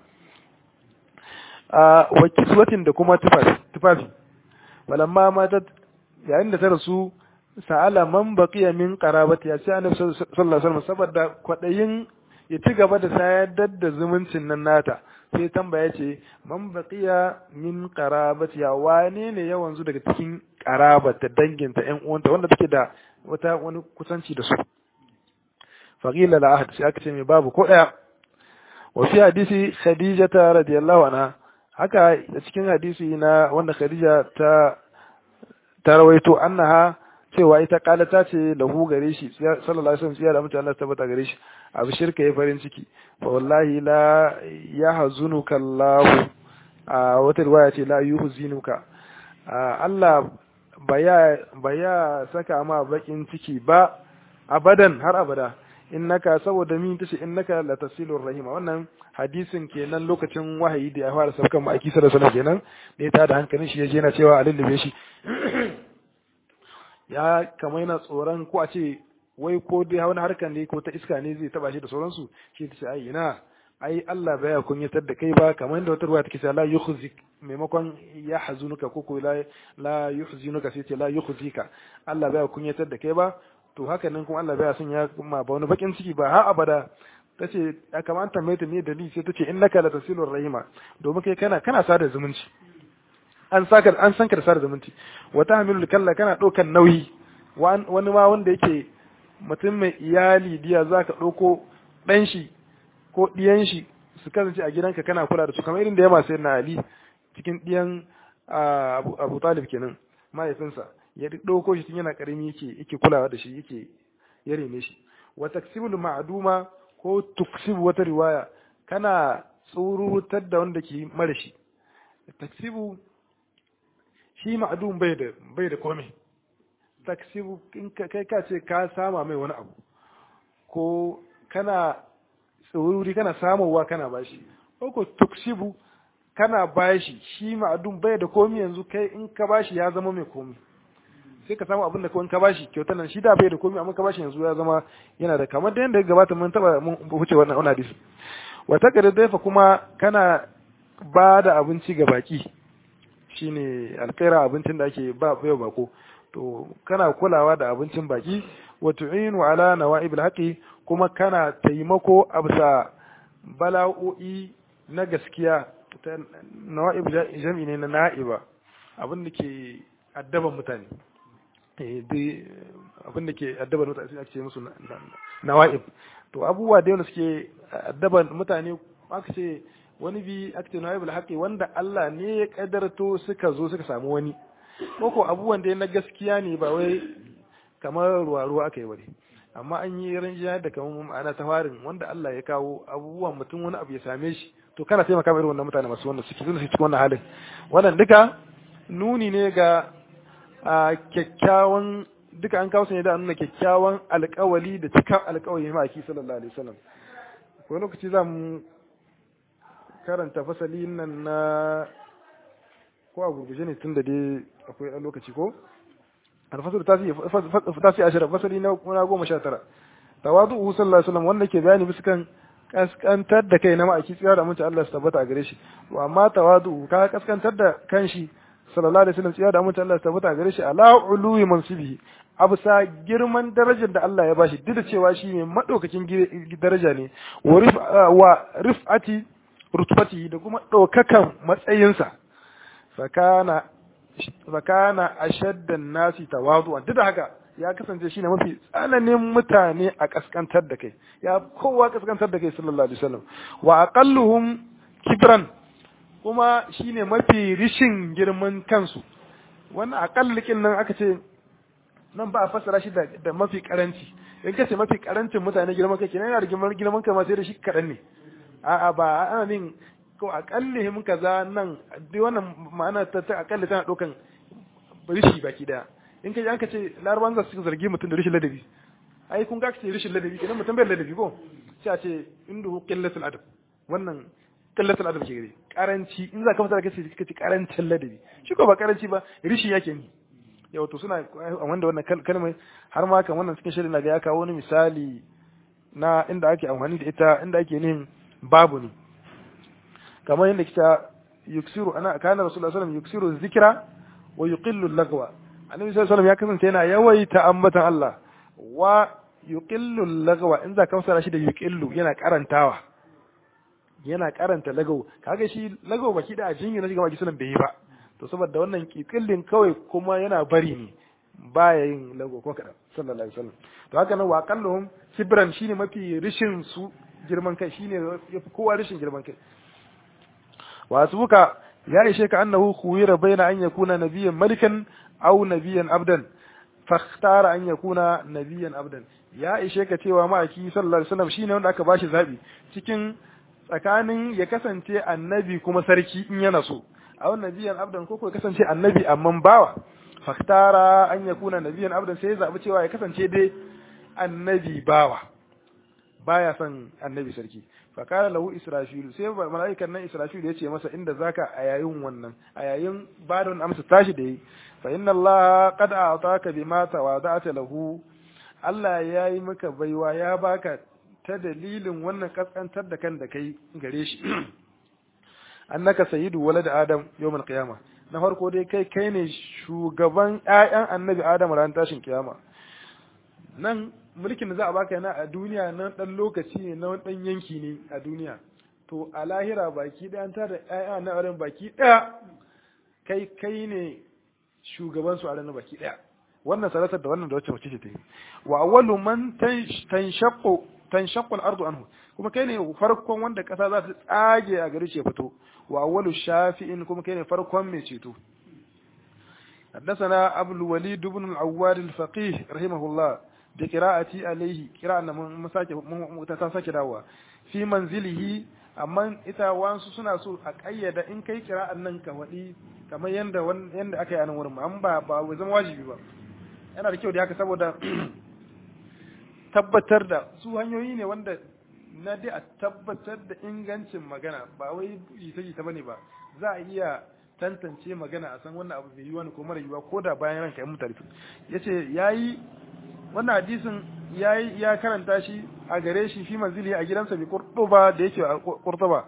a wa kiswatin da kuma tufafi walamma matat yayin da ta rasu sa'ala man baqiya min qarabati ya sai annabi sallallahu alaihi wasallam saboda kwadayin ya ci gaba da sayar da zumuncin nan nata sai tambaya ce man baqiya min qarabati ya wane ne ya wanzu daga cikin qarabata danginta ƴan uwanta wanda take da wata wani kusanci da su faqila la ahad sai aka ce mai babu ko daya wa fi hadisi khadijata radiyallahu anha haka cikin hadisi na wanda khadija ta ta rawaito annaha cewa ita kalata ce lahu gare shi sallallahu alaihi wasallam ya da mutum Allah tabbata gare shi abu shirka ya farin ciki fa wallahi la yahzunuka Allah a wata riwaya ce la yuhzinuka Allah baya baya saka ma bakin ciki ba abadan har abada innaka saboda min tace innaka la tasilur rahima wannan hadisin kenan lokacin wahayi da ya fara saukan ma'aiki sallallahu alaihi kenan da ya tada hankalin shi yaje yana cewa a lullube shi ya kama yana tsoron ko a ce wai ko dai wani harkan ne ko ta iska ne zai taba shi da sauransu shi ta ce ai ina ai Allah baya kunyatar da kai ba kamar yadda wata ruwa take cewa la yukhzik maimakon ya hazunuka ko ko la la yuhzinuka sai ce la yukhzika Allah baya kunyatar da kai ba to haka nan kuma Allah baya son ya kuma ba wani bakin ciki ba har abada tace ya kamata mai ta ne dalili sai tace innaka la tasilur rahima domin kai kana kana sada zumunci an saka an san ka da sada zumunci wa tahmilul kalla kana daukan nauyi wani ma wanda yake mutum mai iyali diya zaka dauko dan shi ko diyan shi su kasance a gidanka kana kula da su kamar irin da ya masu na Ali cikin diyan Abu Talib kenan mahaifinsa ya ɗauko shi tun yana ƙarami yake yake kulawa da shi yake ya rene shi wa taksibul ma'duma ko tuksibu wata riwaya kana tsururutar da wanda ke mara shi taksibu shi ma'dum bai da bai da komai taksibu in kai ka ce ka sama mai wani abu ko kana tsauri kana samowa kana bashi ko ko tuksibu kana bashi shi ma'adun bai da komi yanzu kai in ka bashi ya zama mai komi sai ka samu abin da kawai ka bashi kyautar nan shi da bai da komi amma ka bashi yanzu ya zama yana da kamar da yadda ya gabata mun taba mun wuce wannan wannan hadisi wata kada daifa kuma kana ba da abinci ga baki shine alkaira abincin da ake ba yau bako to kana kulawa da abincin baki wa tu'inu ala nawa'ib alhaqi kuma kana taimako a bisa bala'o'i na gaskiya nawa'ib jami'i ne na na'iba abin da ke addaban mutane abin da ke addaban mutane sai ake ce musu nawa'ib to abubuwa da yawa suke addaban mutane aka ce wani bi aka ce nawa'ib alhaqi wanda Allah ne ya kadarto suka zo suka samu wani ko abubuwan da na gaskiya ne ba wai kamar ruwa ruwa aka yi wani amma an yi rinjiya da kamar ma'ana ta farin wanda Allah ya kawo abubuwan mutum wani abu ya same shi to kana taimaka irin wannan mutane masu wanda suke zuwa cikin wannan halin wannan duka nuni ne ga kyakkyawan duka an kawo su ne da nuna kyakkyawan alkawali da cikin alkawali ma aki sallallahu alaihi wasallam ko lokaci za mu karanta fasali nan na ko a gurguje ne tun da dai akwai lokaci ko alfasar ta fi ashirin fasali na goma sha tara tawadu sallallahu alaihi wasallam wanda ke bayani bisa kan kaskantar da kai na ma'aiki tsira da mutunta Allah su tabbata a gare shi to amma tawadu ka kaskantar da kanshi sallallahu alaihi wasallam tsira da mutunta Allah su tabbata a gare shi ala uluwi mansibihi abu sa girman darajar da Allah ya bashi duk da cewa shi ne madaukakin daraja ne wa rif'ati rutubati da kuma daukakan matsayinsa fakana fakana ashaddan nasi tawadu'an duk da haka ya kasance shine mafi tsananin mutane a kaskantar da kai ya kowa kaskantar da kai sallallahu alaihi wasallam wa aqalluhum kibran kuma shine mafi rishin girman kansu wannan aqallikin nan aka ce nan ba a fassara shi da, da mafi karanci in kace mafi karancin mutane girman kai kenan yana da girman girman kai ma sai da shi kadan ne a'a ba ana nin ko akallihim kaza nan duk wannan ma'ana ta ta akalli tana dokan rishi baki daya in kai an ka ce laraban za su zargi mutum da rishin ladabi ai kun ga ka ce rishin ladabi idan mutum bai ladabi ko sai a ce indu qillatul adab wannan qillatul adab ke gare karanci in za ka fasa kace kace karancin ladabi shi ko ba karanci ba rishi yake ni yau to suna wanda wannan kalmar har ma kan wannan cikin shirin na ga ya kawo wani misali na inda ake amfani da ita inda ake nin babu ne kamar yadda kita yuksiru ana kana rasulullahi sallallahu alaihi wasallam yuksiru zikra wa yuqillu lagwa annabi sallallahu alaihi ya kasance yana yawaita ambatan Allah wa yuqillu lagwa in za ka fassara shi da yuqillu yana karantawa yana karanta lagaw kaga shi lagaw baki da ajin yana shiga baki sunan bai yi ba to saboda wannan kikillin kawai kuma yana bari ne baya yin lagaw ko kada sallallahu alaihi wasallam to haka nan wa qalluhum kibran shine mafi rishin su girman kai shine yafi kowa rishin girman kai wa asbuka ya ishe ka annahu khuyira baina an yakuna nabiyyan malikan aw nabiyyan abdan fakhtara an yakuna nabiyyan abdan ya ishe ka cewa ma'aiki sallallahu alaihi wasallam shine wanda aka bashi zabi cikin tsakanin ya kasance annabi kuma sarki in yana so aw nabiyyan abdan ko ya kasance annabi amman bawa fakhtara an yakuna nabiyyan abdan sai ya zabi cewa ya kasance dai annabi bawa baya son annabi sarki fakara lahu israfilu sai mala'ikan nan israfilu ya ce masa inda zaka a yayin wannan a yayin ba da wannan amsa tashi da yi fa inna allaha qad a'taka bima tawada'ta lahu Allah ya yi maka baiwa ya baka ta dalilin wannan kaskantar da kan da kai gare shi annaka sayyidu walad adam yawmal qiyamah na farko dai kai kai ne shugaban ƴaƴan annabi adam ran tashin kiyama nan mulkin da za a baka yana a duniya na dan lokaci ne na wani dan yanki ne a duniya to a lahira baki ɗaya an tada ƴaƴa na auren baki ɗaya kai kai ne shugaban su a ranar baki ɗaya wannan salatar da wannan da wacce mace ce ta yi wa awwalu man tanshaqqu tanshaqqu al-ardu anhu kuma kai ne farkon wanda kasa za ta tsage a gare shi ya fito wa awwalu shafi'in kuma kai ne farkon mai ceto حدثنا أبو الوليد بن العواد الفقيه رحمه الله بقراءتي عليه قراءة مساكي داوا في منزله amma ita wansu suna so a kayyada in kai kira'an nan ka waɗi kamar yanda yanda aka yi a nan wurin an ba ba zama wajibi ba yana da kyau da haka saboda tabbatar da su hanyoyi ne wanda na dai a tabbatar da ingancin magana ba wai jita jita bane ba za a iya tantance magana a san wannan abu bai yi wani ko mara yiwa ko da bayan ranka ya mutane yace yayi wannan hadisin yayi ya karanta shi a gare shi fi manzili a gidansa bi Qurtuba da yake a Qurtuba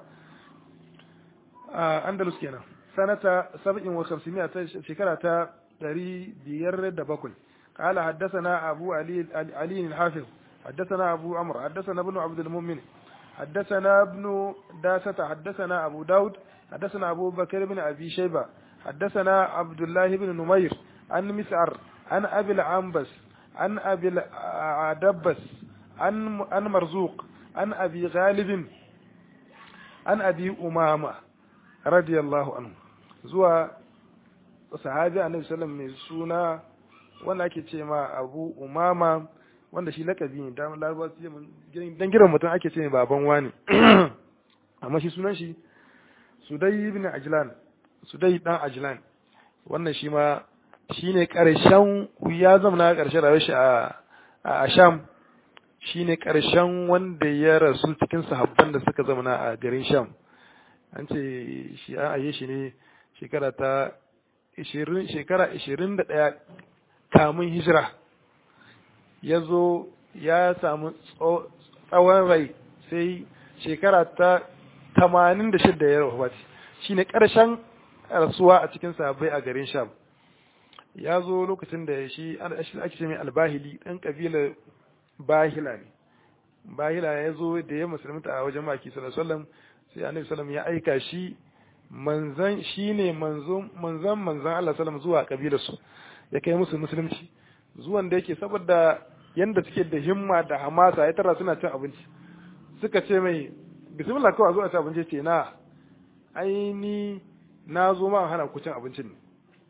a Andalus kenan sanata 57 ta shekara ta 507 قال حدثنا أبو علي علي الحافظ حدثنا أبو عمرو حدثنا ابن عبد المؤمن حدثنا ابن داسة حدثنا أبو داود حدثنا أبو بكر بن أبي شيبة حدثنا عبد الله بن نمير عن مسعر عن أبي العنبس عن أبي العدبس عن عن مرزوق عن أبي غالب عن أبي أمامة رضي الله عنه زوا صحابي النبي صلى الله عليه وسلم سونا wanda ake ce ma abu umama wanda shi lakabi ne dan larabawa su dan giran mutum ake ce baban wani amma shi sunan shi sudai ibn ajlan sudai dan ajlan wannan shi ma shine karshen ya zama na karshen rayuwar shi a a sham shine karshen wanda ya rasu cikin sahabban da suka zama a garin sham an ce shi an aye shi ne shekara ta 20 shekara 21 kamun hijira ya zo ya samu tsawon rai sai shekara ta tamanin da shidda ya rahuwaci shi ne ƙarshen rasuwa a cikin sabai a garin sham ya zo lokacin da shi ake ce mai albahili ɗan ƙabilar bahila ne bahila ya zo da ya musulunta a wajen maki sallallahu sai annabi sallam ya aika shi manzan shi ne manzan manzan Allah sallam zuwa ƙabilarsu ya kai musu musulunci zuwan da yake saboda yanda suke da himma da hamasa ya tara suna cin abinci suka ce mai bismillah kawai zuwa cin abinci ce na aini na zo ma hana ku cin abincin ne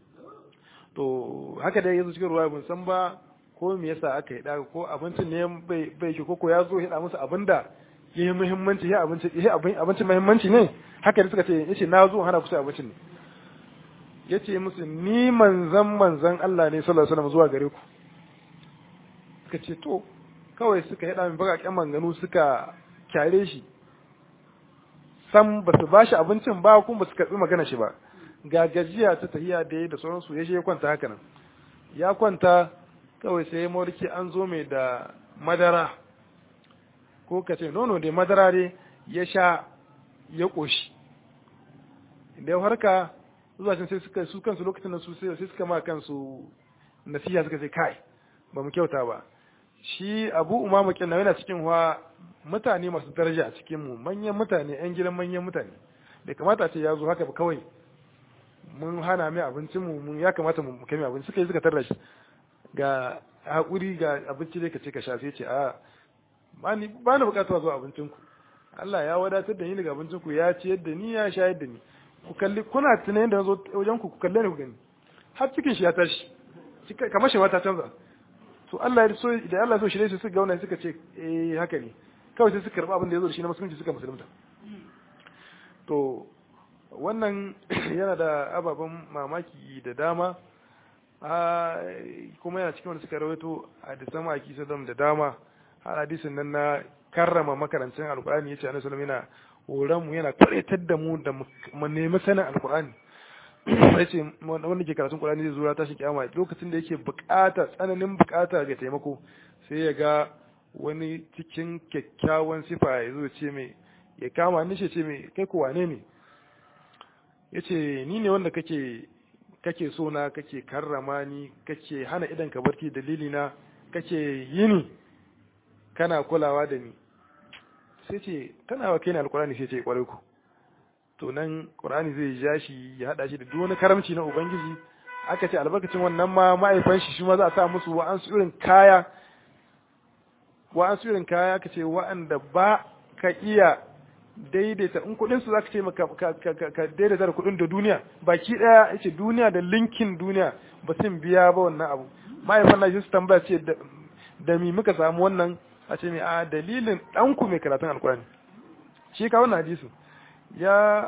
to haka dai yanzu cikin ruwa ban san ba ko me yasa aka yi da ko abincin ne bai bai shi ko ya zo ya da musu abinda ya yi muhimmanci ya abinci ya abincin muhimmanci ne haka da suka ce yace na zo hana ku cin abincin ne ya ce musu ni manzan manzan Allah ne sallallahu alaihi wasallam zuwa gare ku suka ce to kawai suka yada min bakakken manganu suka kyare shi sam ba su bashi abincin ba kuma ba su karbi magana shi ba ga gajiya ta tahiya da da sauransu ya je ya kwanta haka nan ya kwanta kawai sai mawarki an zo mai da madara ko ka ce nono da madara dai ya sha ya koshi da ya harka zuwa can sai suka su kansu lokacin da su sai suka ma kansu nasiha suka ce kai ba mu kyauta ba shi abu umama kinna yana cikin wa mutane masu daraja a cikin mu manyan mutane yan gidan manyan mutane bai kamata ce ya zo haka ba kawai mun hana mai abincin mu mun ya kamata mu kai mai abinci suka yi suka tarra shi ga hakuri ga abinci dai ka ce ka sha sai ce a ba ni ba ni bukatuwa zuwa abincin ku Allah ya wadatar da ni daga abincin ku ya ciyar da ni ya shayar da ni ku kalli kuna tunanin da zo wajen ku ku kalle ni ku gani har cikin shi ya tashi kamar shi ta canza to Allah ya so da Allah so shi ne su suka gauna suka ce eh haka ne kawai sai suka karba abin da ya zo da shi na musulunci suka musulunta to wannan yana da ababen mamaki da dama kuma yana cikin wanda suka rawaito a da sama aki sadam da dama har hadisin nan na karrama makarancin alkur'ani yace annabi sallallahu alaihi wasallam yana mu yana kwaitar da mu da mu nemi sanin alkur'ani yace wanda ke karatun qur'ani zai zo ta shi kiyama lokacin da yake bukata tsananin bukata ga taimako sai ya ga wani cikin kyakkyawan sifa ya zo ce mai ya kama ni ce mai kai ko wane ne yace ni ne wanda kake kake so na kake karrama ni kake hana idan ka barci dalili na kake yini kana kulawa da ni sai ce kana wa kai ne alkurani sai ce kwarai ku to nan qur'ani zai ja shi ya hada shi da duk wani karamci na ubangiji aka ce albarkacin wannan ma ma'aifan shi shi ma za a sa musu wa'ansu irin kaya wa'ansu irin kaya aka ce wa'anda ba ka iya daidaita in kudin su zaka ce ka ka daidaita da kudin da duniya baki daya yace duniya da linkin duniya ba sun biya ba wannan abu ma'aifan na su tambaya ce da mi muka samu wannan a ce mai a dalilin ɗanku mai karatun alkurani shi ka wannan hadisu ya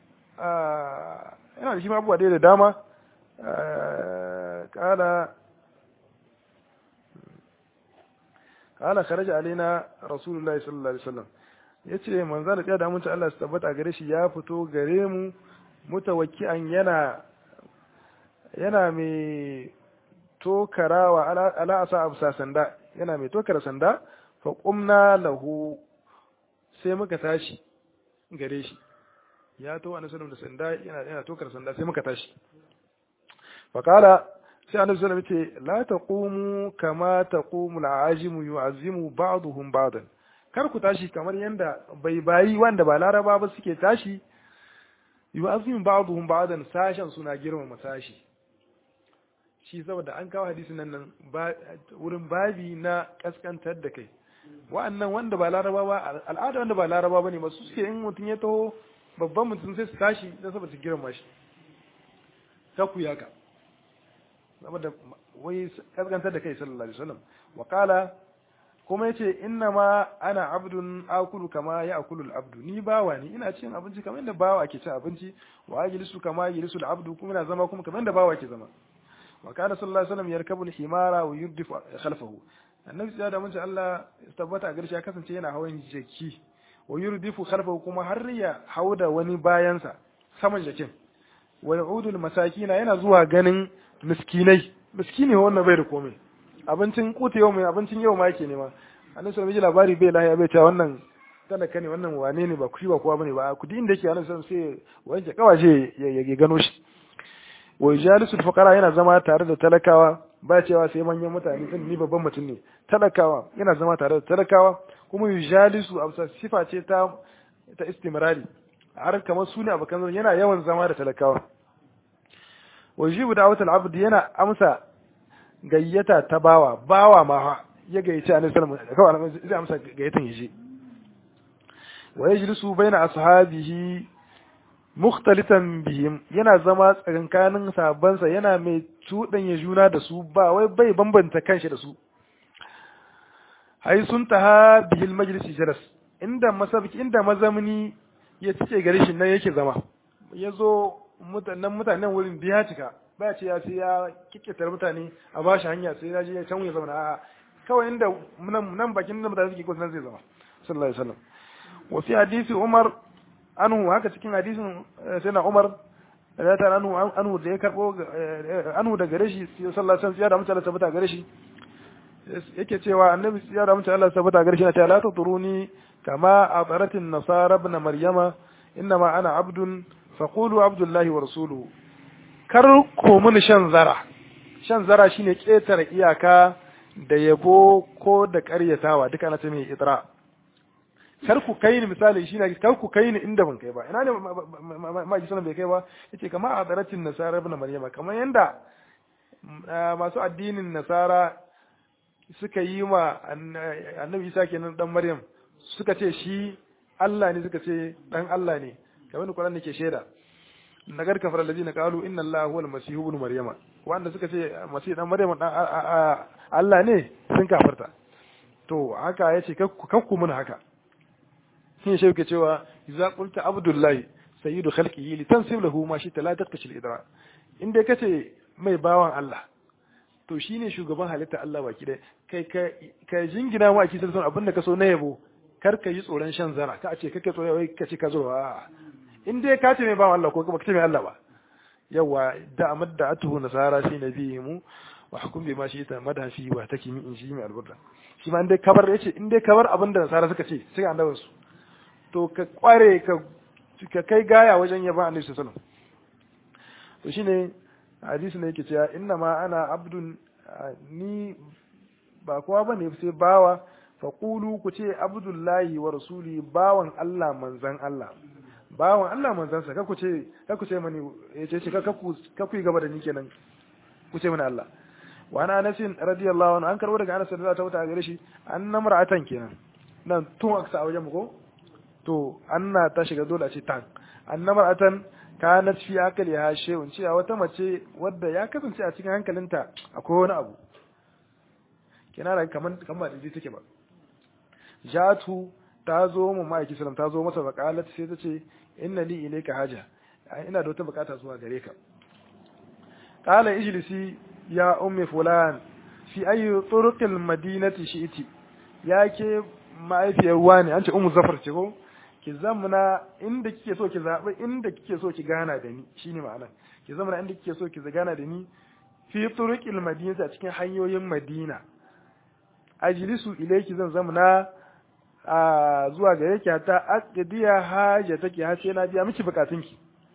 yana da shi abubuwa dai da dama kala qala kharaja alaina rasulullahi sallallahu alaihi wasallam yace manzo da da mun Allah su tabbata gare shi ya fito gare mu mutawakki'an yana yana mai tokarawa ala asa absa sanda yana mai tokara sanda fa qumna lahu sai muka tashi gare shi ya to annabi sallallahu da sanda yana yana tokara sanda sai muka tashi fa kala sai annabi sallallahu alaihi wasallam la taqumu kama taqumu al-ajimu yu'azzimu ba'dhum ba'dan kar ku tashi kamar yanda bai bayi wanda ba laraba ba suke tashi yu'azzimu ba'dhum ba'dan sashen suna girmama sashi shi saboda an kawo hadisin nan nan wurin babi na kaskantar da kai wa'annan wanda ba laraba ba al'ada wanda ba laraba ba ne masu suke in mutum ya taho babban mutum sai su tashi don saboda su girma shi ta ku yaka saboda wai kaskantar da kai sallallahu alaihi wasallam wa kala kuma yace inna ma ana abdun akulu kama ya akulu abdu ni bawa ne ina cin abinci kamar yadda bawa ke cin abinci wa ajlisu kama yajlisu abdu kuma ina zama kuma kamar yadda bawa ke zama wa kana sallallahu alaihi wasallam yarkabu al-himara wa yurdifu khalfahu annabi sai da mun ce Allah tabbata a garshe ya kasance yana hawan jaki wa yurdifu khalfahu kuma har ya hauda wani bayansa saman jakin wa ya'udul masakina yana zuwa ganin miskinai miskini wannan bai da komai abincin kuta yau mai abincin yau ma yake nema annabi sallallahu alaihi labari bai lahiya bai ta wannan talaka ne wannan wane ne ba kushi ba kowa bane ba kudi inda yake annabi sallallahu alaihi sai wanke kawaje ya gano shi wa jalisul fuqara yana zama tare da talakawa ba cewa sai manyan mutane din ni babban mutum ne talakawa yana zama tare da talakawa kuma yujalisu amsa sifa ce ta ta istimrari har kamar su ne abokan yana yawan zama da talakawa wa jibu da'watul abd yana amsa gayyata ta bawa bawa ma ya gayyace annabi sallallahu alaihi wasallam zai amsa gayyatan yaje wa yajlisu baina ashabihi mukhtalitan bihim yana zama tsakankanin sabansa yana mai cuɗanya juna da su ba wai bai bambanta kanshi da su hai sun taha bihil majlisi jalas inda masabiki inda mazamni ya cike gare shi nan yake zama ya zo mutanen mutanen wurin biya cika ba ce ya sai ya kikkitar mutane a bashi hanya sai ya je ya can ya zauna a'a kawai inda nan bakin da mutane suke kusa nan zai zama sallallahu alaihi wasallam wa fi hadisi umar anhu haka cikin hadisin sai na Umar da ta anhu anhu da ya karbo anhu da gare shi sallallahu alaihi wasallam ya da mutane tabbata gare shi yake cewa annabi ya da mutane Allah tabbata gare shi na ta la tuturuni kama abaratin nasara ibn maryama innama ana abdun faqulu abdullahi wa rasuluhu kar ku mun shan zara shan zara shine ketare iyaka da yabo ko da ƙaryatawa duka ana ce mai itra kar ku kai ni misali shine kar ku kai ni inda ban kai ba ina ne ma ji sanan bai kai ba yace kamar a daratin nasara ibn maryama kamar yanda masu addinin nasara suka yi ma annabi isa kenan dan maryam suka ce shi Allah ne suka ce dan Allah ne kamar da Qur'ani ke shaida nagar kafar allazina qalu inna allaha huwal masih ibn maryama wanda suka ce masih dan maryama dan Allah ne sun kafarta to haka yace kakku mun haka shi shi ke cewa idza qulta abdullahi sayyidu khalqihi li tansib lahu ma shi la taqtashi al-idra in dai kace mai bawan Allah to shine shugaban halitta Allah baki dai kai ka ka jingina ma ki san abin da ka so na yabo kar ka yi tsoron shan zara ka ce kake tsoro wai ka ce ka zo a in dai ka ce mai bawan Allah ko ka ce mai Allah ba yawa da amadda atuhu nasara shi nabiyyimu wa hukum bi ma shi ta madha fi wa takimi in shi mai alburda shi ma in dai kabar yace in dai kabar abin da nasara suka ce sai annabin su to ka kware ka ka kai gaya wajen yaba annabi sallallahu alaihi wasallam to shine hadisi ne yake cewa inna ma ana abdun ni ba kowa bane sai bawa faqulu ku ce abdullahi wa rasuli bawan Allah manzan Allah bawan Allah manzan sa ku ce ku ce mani yace ce ka ku ka ku gaba da ni kenan ku ce mani Allah wa ana Anas radiyallahu anhu an karbo daga Anas radiyallahu ta'ala gare shi annam ra'atan kenan nan tun aksa a wajen mu ko to anna ta shiga dole a ce tan annamar atan kanat fi akali ha shay'un cewa wata mace wadda ya kasance a cikin hankalinta akwai wani abu kina da kaman kamar da take ba jatu ta zo mu ma'aiki sallam ta zo masa baqalat sai ta ce inna li ilayka haja ina da wata bukata zuwa gare ka qala ijlisi ya ummi fulan fi ayi turuqil madinati shi'ti ya ke ma'aifiyar ruwa ne an ce umu zafar ce ko ki zamana inda kike so ki zaɓi inda kike so ki gana da ni shine ma'ana ki zamana inda kike so ki gana da ni fi turuqil madinati a cikin hanyoyin madina ajlisu ilayki zan zamana a zuwa gare ki ta aqdiya haja take har sai na biya miki bukatunki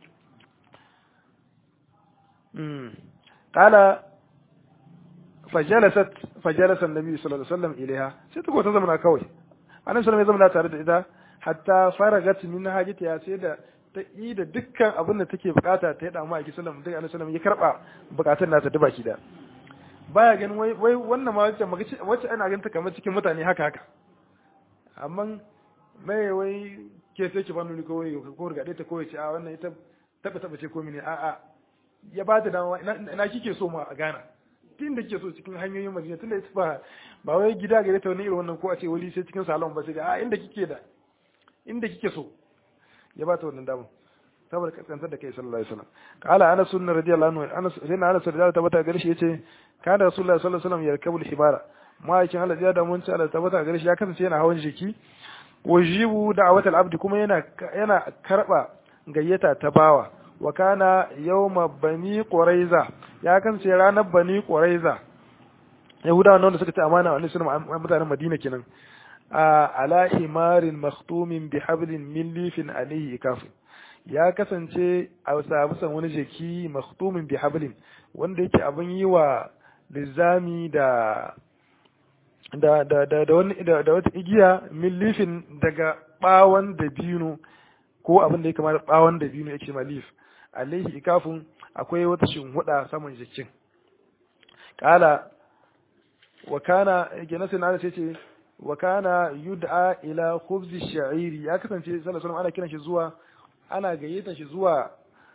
mm qala fajalasat fajalasa annabi sallallahu alaihi wasallam ilaiha sai ta ta zamana kawai annabi sallallahu alaihi wasallam ya zamana tare da ita hatta faragat min hajatiha sai da ta yi da dukkan abin da take bukata ta yi da mu a kisallam duk annabi sallallahu ya karba bukatun nata da baki da baya ganin wai wai wannan ma wacce wacce ana ganin ta kamar cikin mutane haka haka amma mai wai ke sai ki ba nuni ko ko rigade ta ko ce a wannan ita taba taba ce ko mini a a ya ba ta dama ina kike so ma a gana tun da kike so cikin hanyoyin madina tun da ita ba ba wai gida gare ta wani irin wannan ko a ce wali sai cikin salon ba sai a inda kike da inda kike so ya ba ta wannan damar saboda kaskantar da kai sallallahu alaihi wasallam qala anas sunna radiyallahu anhu anas sai na anas radiyallahu tabbata gare shi yace kana rasulullahi sallallahu alaihi wasallam yarkabul hibara ma'aikin Allah ya da mun ci Allah tabbata gare shi ya kasance yana hawan jiki wajibu da'watul abdi kuma yana yana karba gayyata ta bawa wa kana yawma bani quraiza ya kasance ranar bani quraiza yahudawa wanda suka ci amana wa annabi mutanen madina kenan ala himarin makhtumin bi hablin min lifin alayhi ikafin ya kasance a sabusan wani jeki makhtumin bi hablin wanda yake abin yi wa lizami da da da da da wani da, da wata igiya min lifin daga bawon dabino ko abin da ya kamata bawon dabino yake ma lif alayhi ikafin akwai wata shinhuda saman jikin kala wa kana gina sai na ce wa kana yud'a ila khubzi sha'iri ya kasance sallallahu alaihi wasallam ana kiran shi zuwa ana gayyata shi zuwa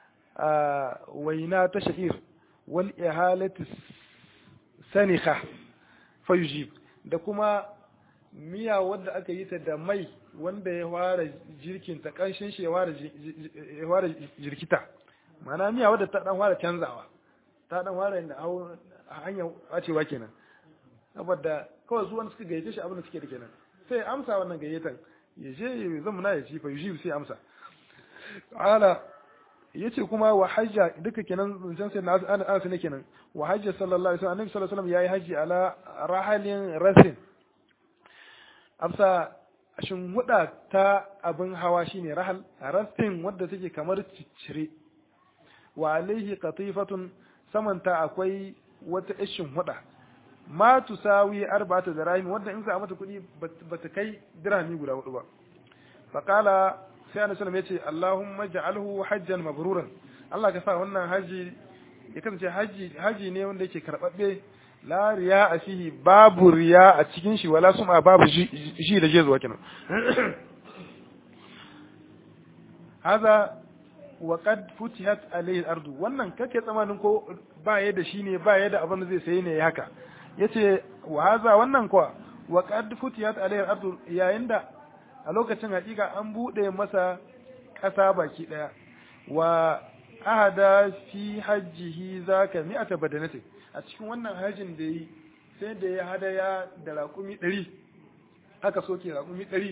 waina ta sha'ir wal ihalati sanikha fayujib da kuma miya wanda aka yi ta da mai wanda ya fara jirkin ta kanshin shi ya fara jirkita ma'ana miya wadda ta dan fara canzawa ta dan fara inda hanyar wacewa kenan saboda kawai su wanda suka gayyace shi abin da suke da kenan sai amsa wannan gayyatan ya je ya zama na ya ci fa yuji sai amsa ala yace kuma wa hajja duka kenan zancen sai na ana ne kenan wa hajja sallallahu alaihi wasallam annabi sallallahu alaihi wasallam yayi haji ala rahalin rasin amsa shin huda ta abin hawa shine rahal rasin wadda take kamar ciccire wa alaihi qatifatun samanta akwai wata ishin huda ma tusawi arba'ata dirahim wanda in sa mata kuɗi bata kai dirhami guda hudu ba faqala sai annabi sallallahu alaihi wasallam yace Allahumma ja'alhu hajjan mabruran Allah ka sa wannan haji ya kasance haji haji ne wanda yake karbabbe la riya a fihi babu riya a cikin shi wala suma babu shi da jezuwa kenan hada wa qad futihat alayhi al-ardu wannan kake tsamanin ko ba ya da shi ne ba ya da abin da zai sayi ne haka yace wa haza wannan kuwa wa qad futiyat alayhi al-ardu yayin da a lokacin hakika an bude masa kasa baki daya wa ahada fi hajjihi zaka mi'ata badanati a cikin wannan hajjin da yi sai da ya hadaya da raƙumi 100 aka soke raƙumi 100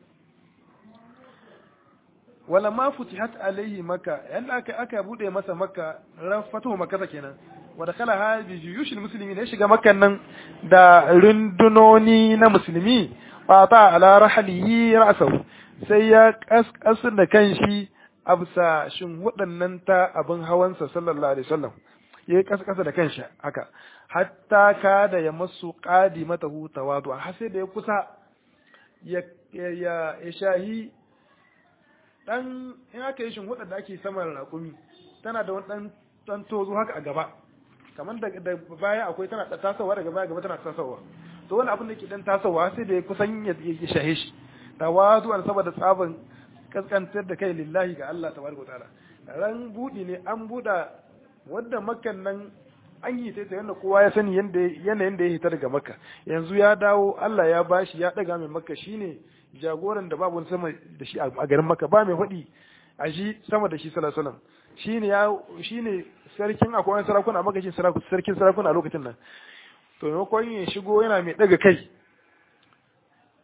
wala ma futihat alayhi maka yanda aka aka bude masa makka ran fatuhu makka kenan wa dakhala ha bi juyushil muslimin ya shiga makkan nan da rundunoni na musulmi fa ta ala rahlihi ra'sahu sai ya kaskasar da kanshi absa shin waɗannan ta abin hawansa sallallahu alaihi wasallam ya kaskasa da kanshi haka hatta ka da ya masu qadimatahu tawadu har sai da ya kusa ya ya ya shahi dan in aka yi shin da ake saman raƙumi tana da wani dan dan tozo haka a gaba kamar da baya akwai tana tasowa daga baya gaba tana tasowa to wani abin da ke dan tasowa sai da ya kusan ya shahe shi tawazu an saboda tsaban kaskantar da kai lillahi ga Allah tabaraka ta'ala ran budi ne an buda wanda makkan nan an yi ta yanda kowa ya sani yanda yanayin da ya hita daga makka yanzu ya dawo Allah ya bashi ya daga mai makka shine jagoran da babu sama da shi a garin makka ba mai hudi a shi sama da shi sallallahu alaihi wasallam shine ya shine sarkin akwai wani sarakuna a makashin sarkin sarakuna a lokacin nan to maimakon ya shigo yana mai daga kai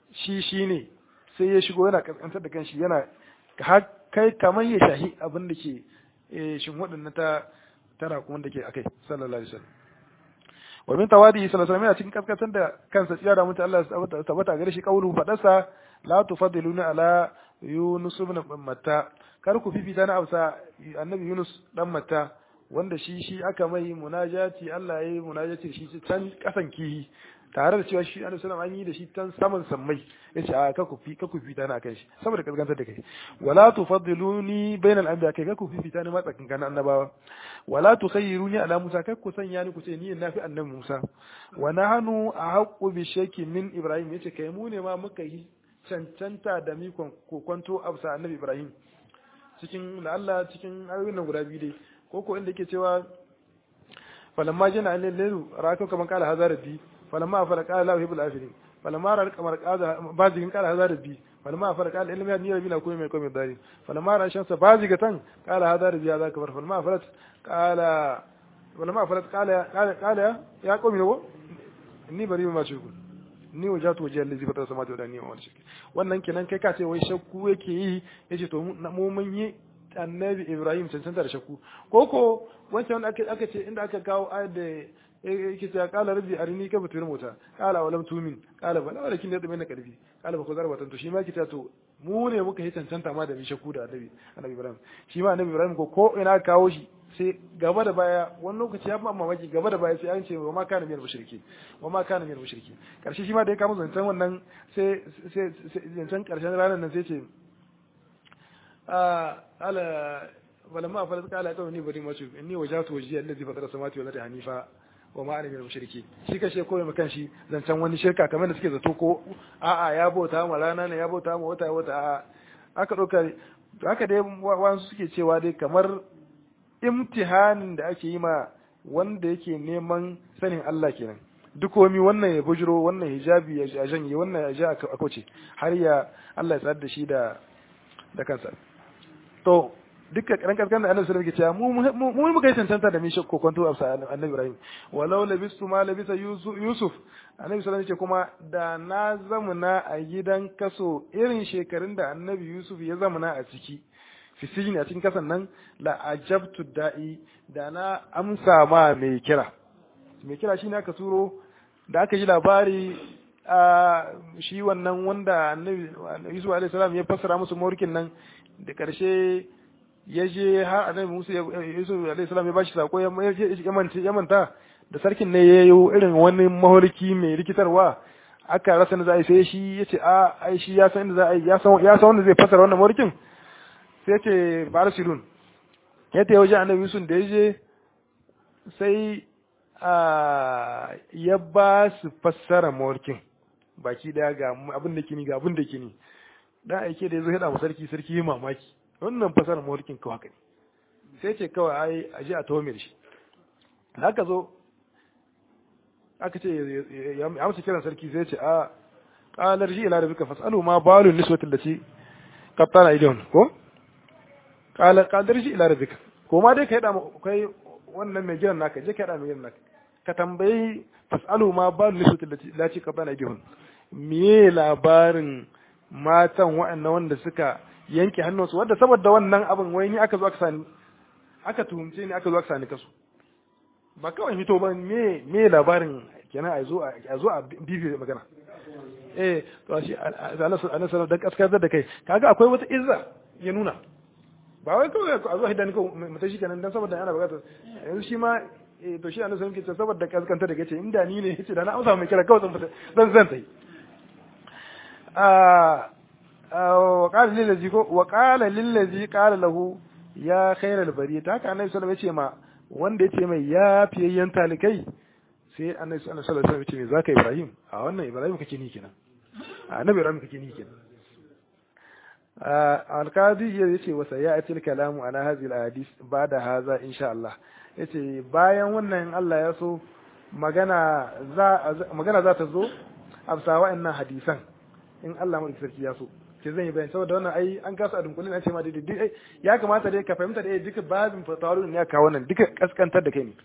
shi shi ne sai ya shigo yana kaskantar da kanshi yana kai kamar ya shahi abin da ke shin waɗannan ta tara kuma da ke akai sallallahu alaihi wasallam wa min tawadi sallallahu alaihi wasallam cikin kaskantar da kansa tsiya da mutum Allah ya tabbata gare shi kaulu fadarsa la tufaddiluna ala yunus ibn matta kar ku fifita na amsa annabi yunus dan matta wanda shi shi aka mai munajati Allah ya yi munajati shi can kasan kihi tare da cewa shi annabi sallallahu an yi da shi tan saman sammai yace a ka ku fi ka ku fita na kan shi saboda kaskantar da kai wala tufaddiluni bainal anbiya kai ka ku fifita ni matsakin kan annabawa wala tukhayyiruni ala musa kai ku sanya ni ku ce ni na fi annabi musa wa nahnu ahqqu bi shakki min ibrahim yace kai mu ne ma muka yi cancanta da mi kokonto absa annabi ibrahim cikin la'alla cikin ayoyin nan guda biyu dai ko ko inda yake cewa falamma jana alil lailu raka kaman kala hazar bi falamma afara qala la yuhibbul afirin falamma ra kamar qala bazigin kala hazar bi falamma afara qala ilmi ni rabbi la kuma mai kuma dari falamma ra shamsa bazigatan qala hazar bi hadha kabar falamma afarat qala falamma afarat qala qala qala ya qawmi lawo inni bari ma shirku ni wajatu wajhi allazi fatara samawati wal ardi wa ma shirki wannan kenan kai ka ce wai shakku yake yi yace to mu mun yi annabi Ibrahim cancanta da shakku ko ko wancan aka aka ce inda aka kawo ayat da yake cewa qala rabbi arini kayfa tuhil mota qala walam tumin qala bala walakin yadda mai karfi qala ba ku zarba to shi ma kita to mu ne muka yi cancanta ma da mi shakku da annabi annabi Ibrahim shi ma annabi Ibrahim ko ko ina kawo shi sai gaba da baya wani lokaci ya ba mamaki gaba da baya sai an ce wa ma kana miyar mushriki wa ma kana miyar mushriki karshe shi ma da ya kama zancen wannan sai sai zancen karshen ranar nan sai ce ala falamma falat qala qawmi bari masu inni wajatu wajhi allazi fatara samawati wal ardi hanifa wa ma ana minal mushriki shi kashe koyi makan shi zancen wani shirka kamar da suke zato ko a'a ya bauta ma rana ne ya bauta ma wata wata a'a aka dauka haka dai wasu suke cewa dai kamar imtihanin da ake yi ma wanda yake neman sanin Allah kenan duk wani wannan ya bujiro wannan hijabi ya janye wannan ya ja a kauce har ya Allah ya tsar da shi da da kansa to duka karan kaskan da annabi sallallahu alaihi wasallam yake cewa mu mu muka yi tantanta da mishi kokonto a annabi Ibrahim walau labistu ma labisa Yusuf annabi sallallahu alaihi kuma da na zamuna a gidan kaso irin shekarun da annabi Yusuf ya zamuna a ciki fi sijini a cikin kasan nan la ajabtu da'i da na amsa ma mai kira mai kira shine aka turo da aka ji labari a shi wannan wanda annabi Yusuf alaihi salam ya fassara musu mawarkin nan da karshe ya je har annabi Musa Yusuf alaihi salam ya bashi sako ya ya manta da sarkin ne ya yi irin wani maholiki mai rikitarwa aka rasa na za a yi sai shi ya ce a ai shi ya san inda za a yi ya san wanda zai fassara wannan mawarkin sai ya ce barsilun ya ta wajen annabi Yusuf da ya je sai ya ba su fassara mawarkin baki daya ga abin da kini ga abin da kini dan aike da yazo hada mu sarki sarki yi mamaki wannan fasarar mawarkin kawai haka ne sai ce kawai ai aje a tawo shi haka zo aka ce ya amsa kiran sarki sai ce a qalar ji ila rabbika fasalu ma balu niswati allati qattana idon ko qala qalar ji ila rabbika ko ma dai kai da kai wannan mai gidan naka je kai da mai gidan naka ka tambayi fasalu ma balu niswati allati qattana idon me labarin matan waɗannan wanda suka yanke hannunsu wadda saboda wannan abin wai ni aka zo aka sani aka tuhumce ni aka zo aka sani kasu ba kawai hito ba me me labarin kenan a zo a zo a bibi magana eh to shi anas anas da kaskar da kai kaga akwai wata izza ya nuna ba wai kawai a zo hidan ko mutashi kenan dan saboda ana bukata yanzu shi ma to shi anas yake saboda kaskanta da kace inda ni ne yace da na amsa mai kira kawai zan fita zan zan tai وقال للذي وقال للذي قال له يا خير البريه haka annabi sallallahu alaihi wasallam yace ma wanda yace mai ya fiyayyen talikai sai annabi sallallahu alaihi wasallam yace me zaka Ibrahim a wannan Ibrahim kake ni kenan annabi Ibrahim kake ni kenan alqadi yace wa sayati al-kalamu ala hadhihi al-ahadith ba'da hadha insha Allah yace bayan wannan Allah ya so magana za magana za ta zo amsa wa'annan hadisan in Allah mai sarki ya so ke zan yi bayani saboda wannan ai an kasa a dunkulin an ce ma daidai ya kamata dai ka fahimta da duka babin fatawalu ne ya kawo wannan duka kaskantar da kai ne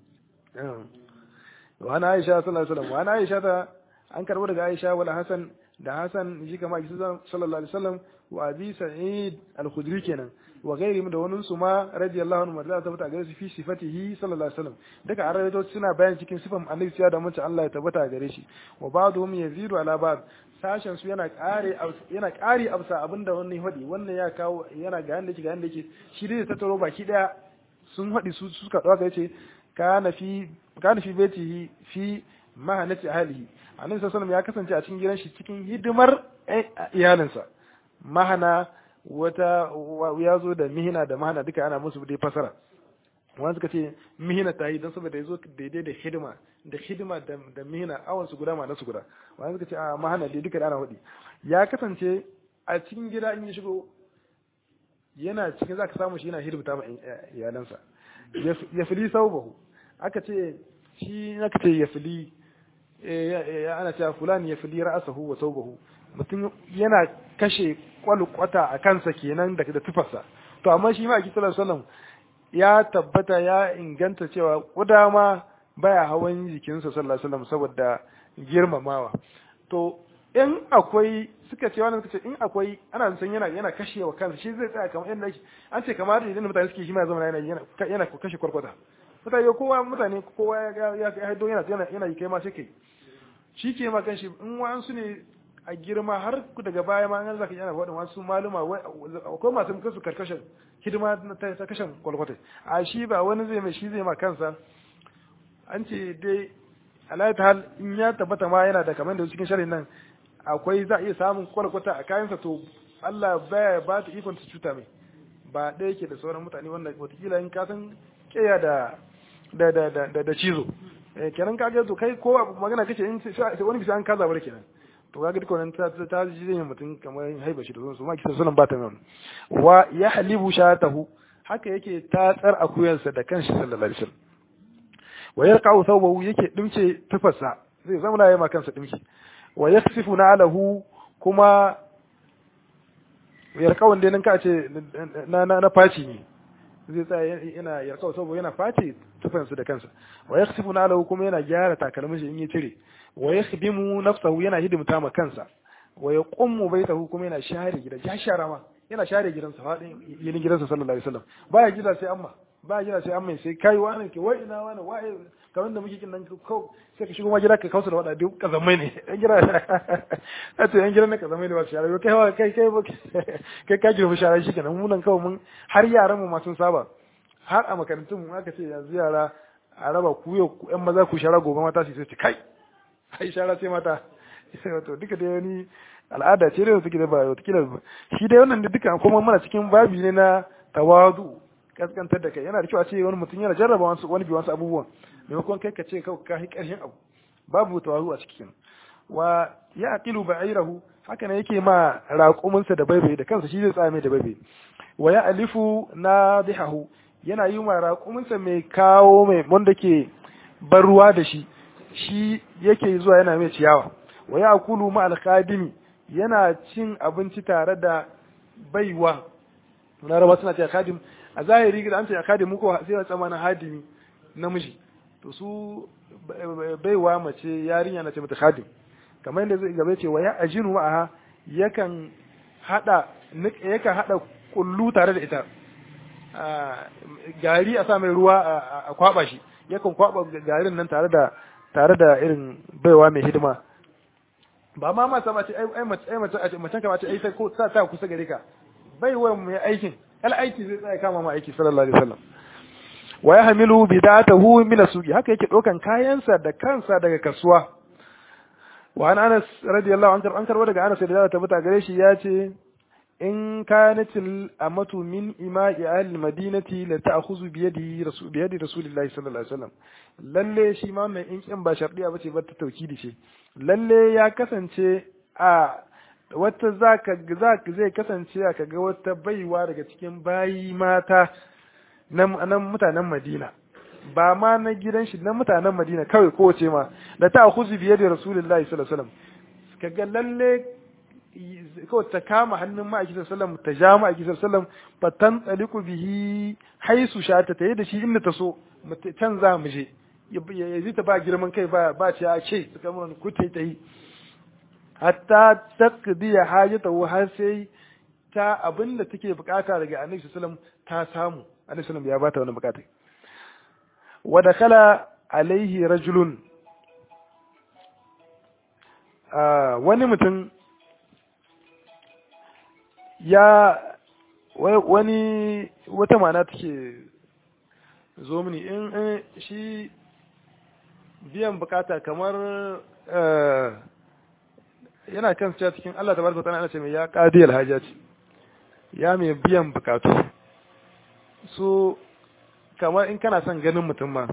wa ana Aisha sallallahu alaihi wasallam wa ana Aisha ta an karbo daga Aisha wala Hasan da Hassan shi kama sallallahu alaihi wasallam wa Abi Sa'id al-Khudri kenan wa gairi da wani su ma radiyallahu anhu madalla ta gare su fi sifatihi sallallahu alaihi wasallam daga arabaito suna bayan cikin sifan annabi ya da mace Allah ya tabbata gare shi wa ba'dhum yazidu ala ba'd sashen su yana kare yana kare absa abinda wannan hadi wannan ya kawo yana ga yanda yake ga yanda yake shi dai ta taro baki daya sun hadi su suka dauka yace kana fi kana fi baitihi fi mahanati ahlihi annabi sallallahu alaihi ya kasance a cikin gidan shi cikin hidimar iyalinsa mahana wata ya zo da mihina da mahana duka ana musu dai fasara wani suka ce mihina ta yi don saboda ya zo daidai da hidima da hidima da mihina awon su guda ma su guda wani suka ce a mahana dai duka da ana hudi ya kasance a cikin gida in ya shigo yana cikin za ka samu shi yana hidimta ma iyalansa ya fili saubahu aka ce shi aka ce ya fili ana cewa fulani ya fili ra'asahu wa saubahu mutum yana kashe kwalkwata a kansa kenan da da tufarsa to amma shi ma a sallallahu alaihi ya tabbata ya inganta cewa kuda ma baya hawan jikinsa sallallahu alaihi wasallam saboda girmamawa to in akwai suka ce wannan suka ce in akwai ana san yana yana kashewa kansa shi zai tsaya kamar yadda an ce kamar idan mutane suke shi ma zama yana yana yana kashe kwarkwata mutane kowa mutane kowa ya ya haido yana yana yana yi kai ma sai kai shi ke ma kanshi in wa'ansu ne a girma har daga baya ma an zaka yana faɗin wasu maluma akwai masu muka su karkashin hidima ta kashin kwalkwata a shi ba wani zai mai shi zai ma kansa an ce dai alayat hal in ya tabbata ma yana da kamar da cikin shari'in nan akwai za a iya samun kwalkwata a kayansa to Allah baya ba ta ikon ta cuta mai ba ɗaya ke da sauran mutane wanda watakila in ka san keya da da da da da cizo kenan ka ga to kai ko magana kace in sai wani bisa an kaza bar kenan to kaga duka wannan ta ta ji zai mutum kamar haiba shi da su ma kisa sunan ba ta nan wa ya halibu shatahu haka yake tatsar akuyansa da kanshi sallallahu alaihi wasallam wa yarqa'u thawbahu yake dimce tufarsa zai zama na yama kansa dimki wa yaksifu na'alahu kuma yarqa'u dai nan ka ce na na na faci ne zai tsaya yana yarqa'u thawbahu yana faci tufansa da kansa wa yaksifu na'alahu kuma yana gyara takalmin shi in ya cire wa yakhdimu nafsahu yana hidimta ma kansa wa yaqummu baitahu kuma yana share gida ya share ma yana share gidansa fadin yin gidansa sallallahu alaihi wasallam baya gida sai amma baya gida sai amma sai kai wani ke wai ina wani wai kamar da muke kin nan ko sai ka shigo ma gida ka kausa da wada duk kazamai ne yan gida a to yan gida ne kazamai ne ba share kai kai kai kai ka girma share shi kenan mu nan kawai mun har yaran mu ma sun saba har a makarantun mu aka ce yanzu yara a raba ku yau yan maza ku share gobe mata su sai kai ai shara sai mata wato duka da wani al'ada ce da suke da ba watakila shi dai wannan duka kuma mana cikin babi ne na tawadu kaskantar da kai yana da kyau a ce wani mutum yana jarraba wasu wani bi wasu abubuwan maimakon kai ka ce kawai ka hi karshen abu babu tawadu a cikin wa ya aqilu ba'irahu haka ne yake ma raƙuminsa da baibai da kansa shi zai tsame da baibai wa ya alifu nadihahu yana yi ma raƙuminsa mai kawo mai wanda ke bar ruwa da shi shi yake zuwa yana mai ciyawa wa ya kulu ma alkhadimi yana cin abinci tare da baiwa laraba suna ce khadim a zahiri da an ce khadim muku sai ya tsama na hadimi namiji to su baiwa mace yarinya na ce mata khadim kamar yadda zai gaba ce wa ya ajinu ma'aha yakan hada yakan hada kullu tare da ita gari a sa mai ruwa a kwaba shi yakan kwaba garin nan tare da tare da irin baiwa mai hidima ba ma mata mace ai mace ai mace mace ka mace ai sai ko sa ta kusa gare ka baiwa mai aikin al aiki zai tsaya kama ma aiki sallallahu alaihi wasallam wa yahmilu bidatahu min asuqi haka yake dokan kayansa da kansa daga kasuwa wa an Anas radiyallahu anhu an karbo daga Anas da ta bata gare shi ya ce in kanatil amatu min ima'i ahli madinati la ta'khudhu bi yadi rasul bi yadi rasulillahi sallallahu alaihi wasallam lalle shi ma wannan in kin ba shardiya bace ba ta taukidi ce lalle ya kasance a wata zaka zaka zai kasance ka ga wata baiwa daga cikin bayi mata nan mutanen Madina ba ma na gidan shi na mutanen Madina kawai kowace ma da ta'khudhu bi yadi rasulillahi sallallahu alaihi wasallam kaga lalle kawai ta kama hannun ma'aikisar sallam ta ja ma'aikisar sallam ba tan tsaliku bihi haisu sha ta yi da shi inda ta so can za mu je ya zai ta ba girman kai ba ba ce a ce su kama ku ta yi hatta taqdiya hajatahu har sai ta abin da take bukata daga annabi sallallahu ta samu annabi sallallahu ya bata wannan bukata wa dakala alaihi rajulun wani mutum ya wani wata mana take zo mini in shi biyan bukata kamar yana kan cewa cikin Allah ta barka tana ce mai ya qadi alhajat ya mai biyan bukatu so kamar in kana son ganin mutum ma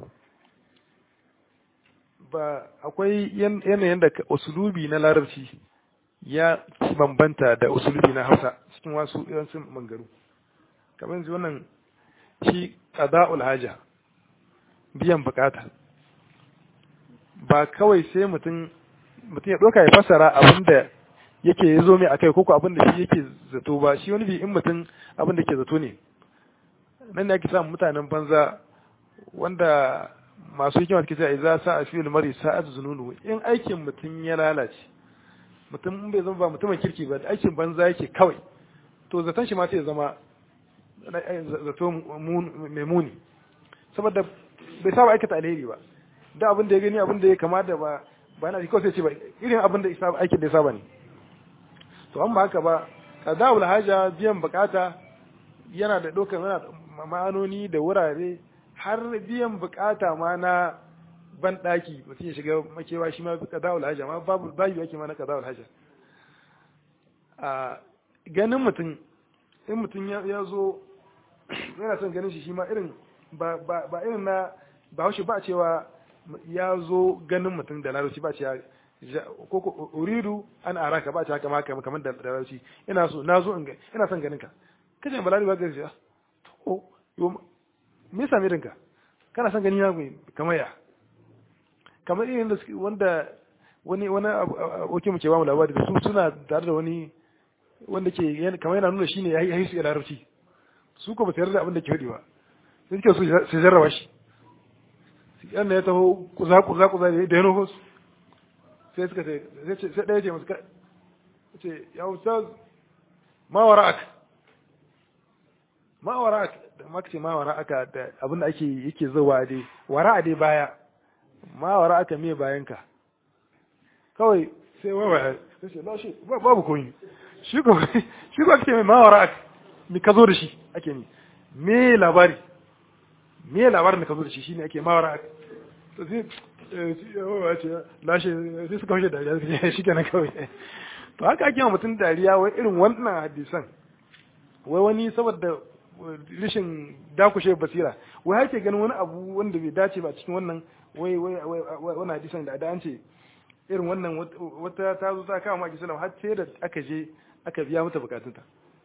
ba akwai yanayin da usulubi na larabci ya bambanta da usulubi na hausa cikin wasu yawancin mangaru kamar yanzu wannan shi qada'ul haja biyan bukata ba kawai sai mutum mutum ya ɗauka ya fassara abin da yake ya zo mai akai koko abin da shi yake zato ba shi wani bi in mutum abin da ke zato ne nan ne ake samun mutanen banza wanda masu hikima suke cewa idza sa'a fi'l mari sa'at zununu in aikin mutum ya lalace mutum in bai zama ba mutumin kirki ba aikin banza yake kawai to zaton shi ma sai ya zama zato mai muni saboda bai saba aikata alheri ba da abin da ya gani abin da ya kama da ba ba na kawai sai ce ba irin abin da aikin da ya saba ne to an ba haka ba qada'ul haja biyan bukata yana da dokar yana ma'anoni da wurare har biyan bukata ma na ban daki mutum ya shiga makewa shi ma qada'ul haja ma babu bayu yake ma na qada'ul haja a ganin mutum in mutum ya zo yana son ganin shi shi ma irin ba ba irin na ba haushi ba cewa ya zo ganin mutum da larabci ba cewa ko ko uridu an araka ba cewa kama kamar da larabci ina so na zo ina son ganin ka kace balari ba gaji to yo me yasa me dinka kana son gani na kamar ya kamar irin da wanda wani wani oke mu ke ba mu labari da su suna tare da wani wanda ke kamar yana nuna shine yayi yayi su larabci su ko ba su yarda abin da ke hudi ba sai suke so su jarraba shi yanda ya taho kuza kuza kuza da ya nufo su sai suka ce sai ɗaya ce masu ce ya ustaz ma wara'ak ma wara'ak da maka ce ma wara'aka da abin da ake yake zuwa dai wara'a dai baya ma wara'aka me bayanka kawai sai wai sai ce lashi babu koyi shi ko shi ko ake mai ma wara'ak mi ka zo da shi ake ni me labari me labarin da ka zo da shi shine ake ma wara'ak to sai yawa ce lashe sai suka wuce dariya suka ce shi kenan kawai to haka ake wa mutum dariya wai irin wannan hadisan wai wani saboda rishin dakushe basira wai hake ganin wani abu wanda bai dace ba cikin wannan wai wai wani hadisan da an ce irin wannan wata ta zo ta kama maki sallam har sai da aka je aka biya mata bukatunta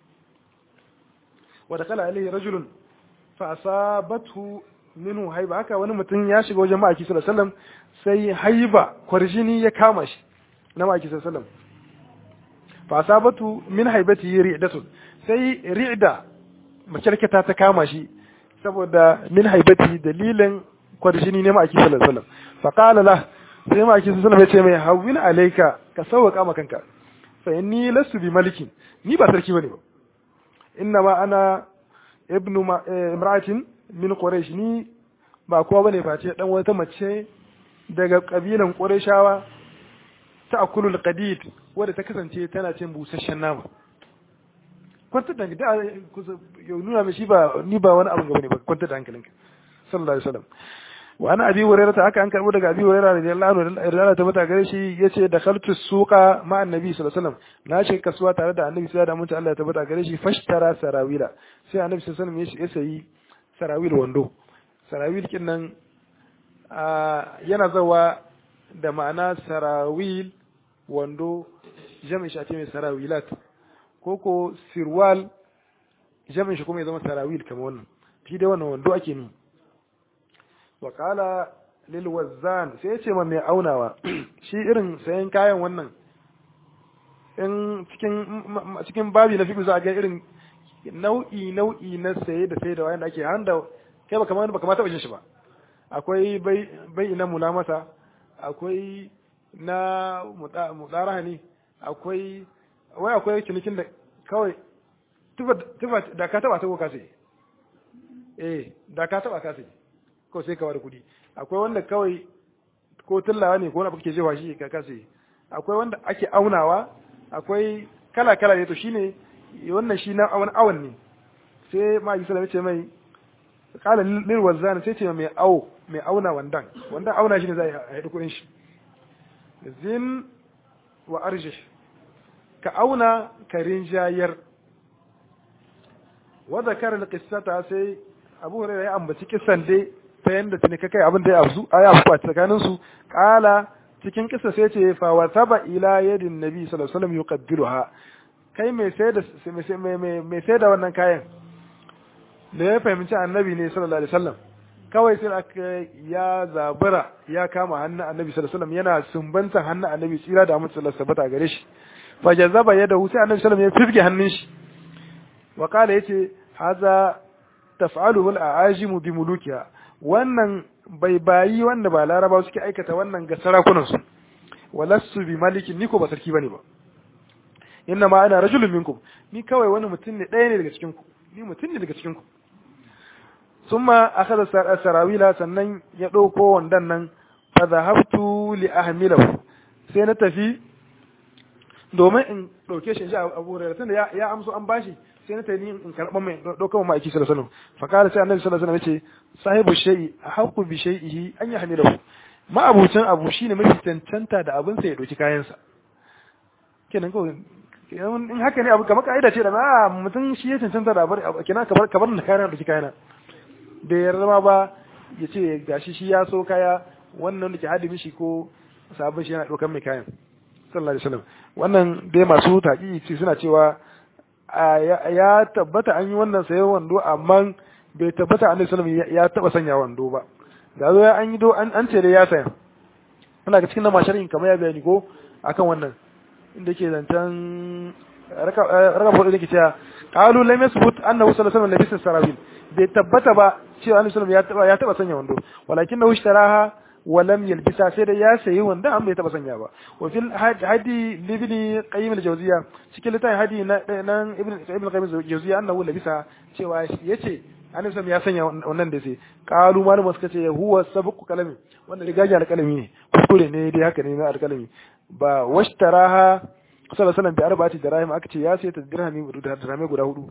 wa dakala alaihi rajulun fa asabathu minhu haiba haka wani mutum ya shiga wajen ma'aiki sallallahu alaihi wasallam sai haiba kwarjini ya kama shi na ma'aiki sallallahu alaihi wasallam fa asabatu min haibati ri'datun sai ri'da makyarkata ta kama shi saboda min haibati dalilin kwarjini ne ma'aiki sallallahu alaihi wasallam fa qala la sai ma'aiki sallallahu alaihi wasallam ya ce mai hawwin alayka ka sauka ma kanka fa inni lastu bi malikin ni ba sarki bane ba inna ma ana ibnu imra'atin min Quraysh ni ba kowa bane face dan wata mace daga kabilan Qurayshawa ta akulul qadid wanda ta kasance tana cin busasshen nama kwanta da da yau nuna mai shi ba ni ba wani abu gaba ne ba kwanta da hankalinka sallallahu alaihi wasallam wa ana abi hurairah ta haka an karbo daga abi hurairah radiyallahu anhu radiyallahu ta mata gare shi yace da khaltu suqa ma annabi sallallahu alaihi wasallam na ce kasuwa tare da annabi sai da mutunta Allah ta mata gare shi fashtara sarawila sai annabi sallallahu alaihi wasallam ya sayi sarawil wando sarawil kin nan yana zawa da ma'ana sarawil wando jami'in shi a ce mai sarawilat ko ko sirwal jami'in shi kuma ya zama sarawil kamar wannan shi dai wannan wando ake ni wa kala lil wazzan sai ya ce ma mai aunawa shi irin sayan kayan wannan in cikin cikin babi na fiƙi za a ga irin nau'i nau'i na saye da sai da wayan da ake handa kai ba kamar ba kamar taɓa jin shi ba akwai bai bai na mulamasa akwai na mudaraha ne akwai wai akwai cinikin da kawai tufa da ka taba ta ko ka sai eh da ka taba ka sai ko sai ka bada kuɗi akwai wanda kawai ko tullawa ne ko wanda kake jefa shi ka ka sai akwai wanda ake aunawa akwai kala kala ne to shine wannan shi na awan awan ne sai ma yi sallama ce mai kala lil wazan sai ce mai awo mai auna wandan wandan auna shi ne zai haɗu kuɗin shi zin wa arjih ka auna ka rinjayar wa zakara alqissata sai Abu Hurairah ya ambaci kisan dai ta yanda tuni ka kai abin da ya afzu aya afku a tsakanin su kala cikin kissa sai ce fa wa taba ila yadin nabi sallallahu alaihi wasallam yuqabbiluha kai mai sai da mai sai da wannan kayan da ya fahimci annabi ne sallallahu alaihi wasallam kawai sai aka ya zabura ya kama hannun annabi sallallahu alaihi wasallam yana sumbantan hannun annabi tsira da amince sallallahu alaihi wasallam gare shi fa jazaba yadahu sai annabi sallallahu alaihi wasallam ya firge hannun shi wa kala yace haza taf'aluhu al-a'ajimu bi mulukiha wannan bai bayi wanda ba laraba suke aikata wannan ga sarakunan su walassu bi malikin ni ko ba sarki bane ba inna ma ana rajulun minkum ni kawai wani mutum ne ɗaya ne daga cikin ku ni mutum ne daga cikin ku summa akhadha sarawila sannan ya ɗauko wandan nan fa dhahabtu li ahmilahu sai na tafi domin in ɗauke shi a Abu Hurairah tunda ya ya amso an bashi sai na tafi in karɓa mai ɗauka mai aiki sallallahu alaihi wasallam fa kala sai annabi sallallahu alaihi wasallam yace sahibu shay'i ahqqu bi shay'ihi an yahmilahu ma'abucin abu shine mafi cancanta da abin sa ya ɗauki kayansa kenan ko in haka ne abu kamar ka'ida ce da na mutum shi ya cancanta da abu kenan kabar kabar da kayan ɗauki kayana da ya zama ba ya ce gashi shi ya so kaya wannan da ke hadi mishi ko sabon shi yana ɗaukan mai kayan sallallahu alaihi wasallam wannan dai masu taƙi suna cewa ya tabbata an yi wannan sayan wando amma bai tabbata annabi sallallahu ya taba sanya wando ba da zo an yi do an ce da ya saya ana ga cikin masharin kamar ya bayani ko akan wannan inda ke zancen raka fudu da ke cewa qalu lam yasbut annahu sallallahu alaihi wasallam labisa sarawil bai tabbata ba cewa annabi sallallahu ya taba ya taba sanya wando walakin na ushtaraha wa lam yalbisa sai da ya sayi wanda an bai taba sanya ba wa fil hadi libni qayyim al-jawziya cikin littafin hadi na nan ibn ibn qayyim al-jawziya annahu labisa cewa yace annabi sallallahu ya sanya wannan da sai qalu malum suka ce huwa sabqu kalami wannan rigaji alkalami ne kuskure ne dai haka ne na alkalami ba washtaraha sallallahu alaihi wasallam bi arba'ati dirahim aka ce ya sai ta dirhami da dirhami guda hudu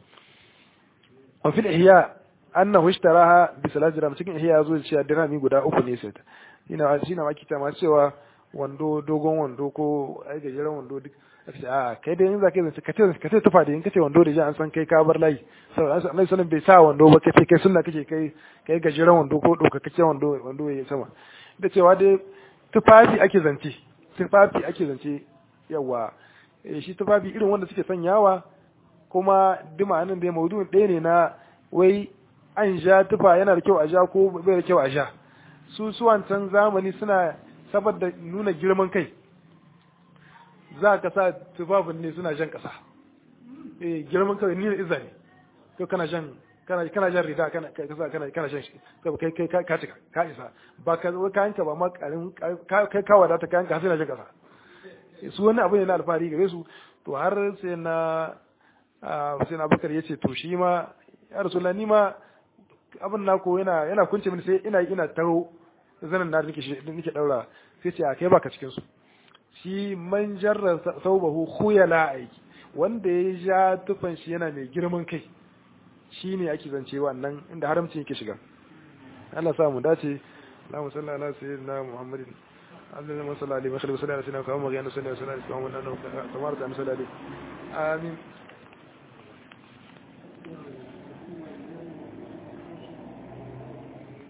wa fil ihya annahu ishtaraha bi salati dirham cikin ihya yazo cewa dirhami guda uku ne sai ta ina shi na maki ta ma cewa wando dogon wando ko ai gajeren wando duk a kai dai in za ka yi ka ce ka ce tufa da in kace wando da ji an san kai ka bar layi saboda annabi sallallahu bai sa wando ba kace kai sunna kake kai kai gajeren wando ko doka kace wando wando yayi sama da cewa dai tufafi ake zance tufafi ake zance yawa shi tufafi irin wanda suke sanyawa kuma dima nan da maudu'in ɗaya ne na wai an ja tufa yana da kyau a ja ko bai da kyau a ja su su wancan zamani suna saboda nuna girman kai za ka sa tufafin ne suna jan ƙasa eh girman kai ni da izza ne to kana jan kana kana jan rida kana kana kana kana jan shi kai kai ka cika ka isa ba ka kayan ka ba ma karin kai ka wadata kayan ka sai na jan ƙasa su wani abu ne na alfahari gare su to har sai na sai na bakar yace to shi ma ya rasulullah ni ma abin nako yana yana kunce mini sai ina ina taro zanen na nake nake daura sai ce a kai baka cikin su shi man jarra saubahu khuyala aiki wanda ya ja tufan shi yana mai girman kai shi ne ake zance wannan inda haramci yake shiga Allah sa mu dace Allahumma salli ala sayyidina Muhammadin اللهم صل عليه وسلم وسلم على سيدنا محمد وعلى اله وصحبه وسلم كما امرنا وكما امرنا amin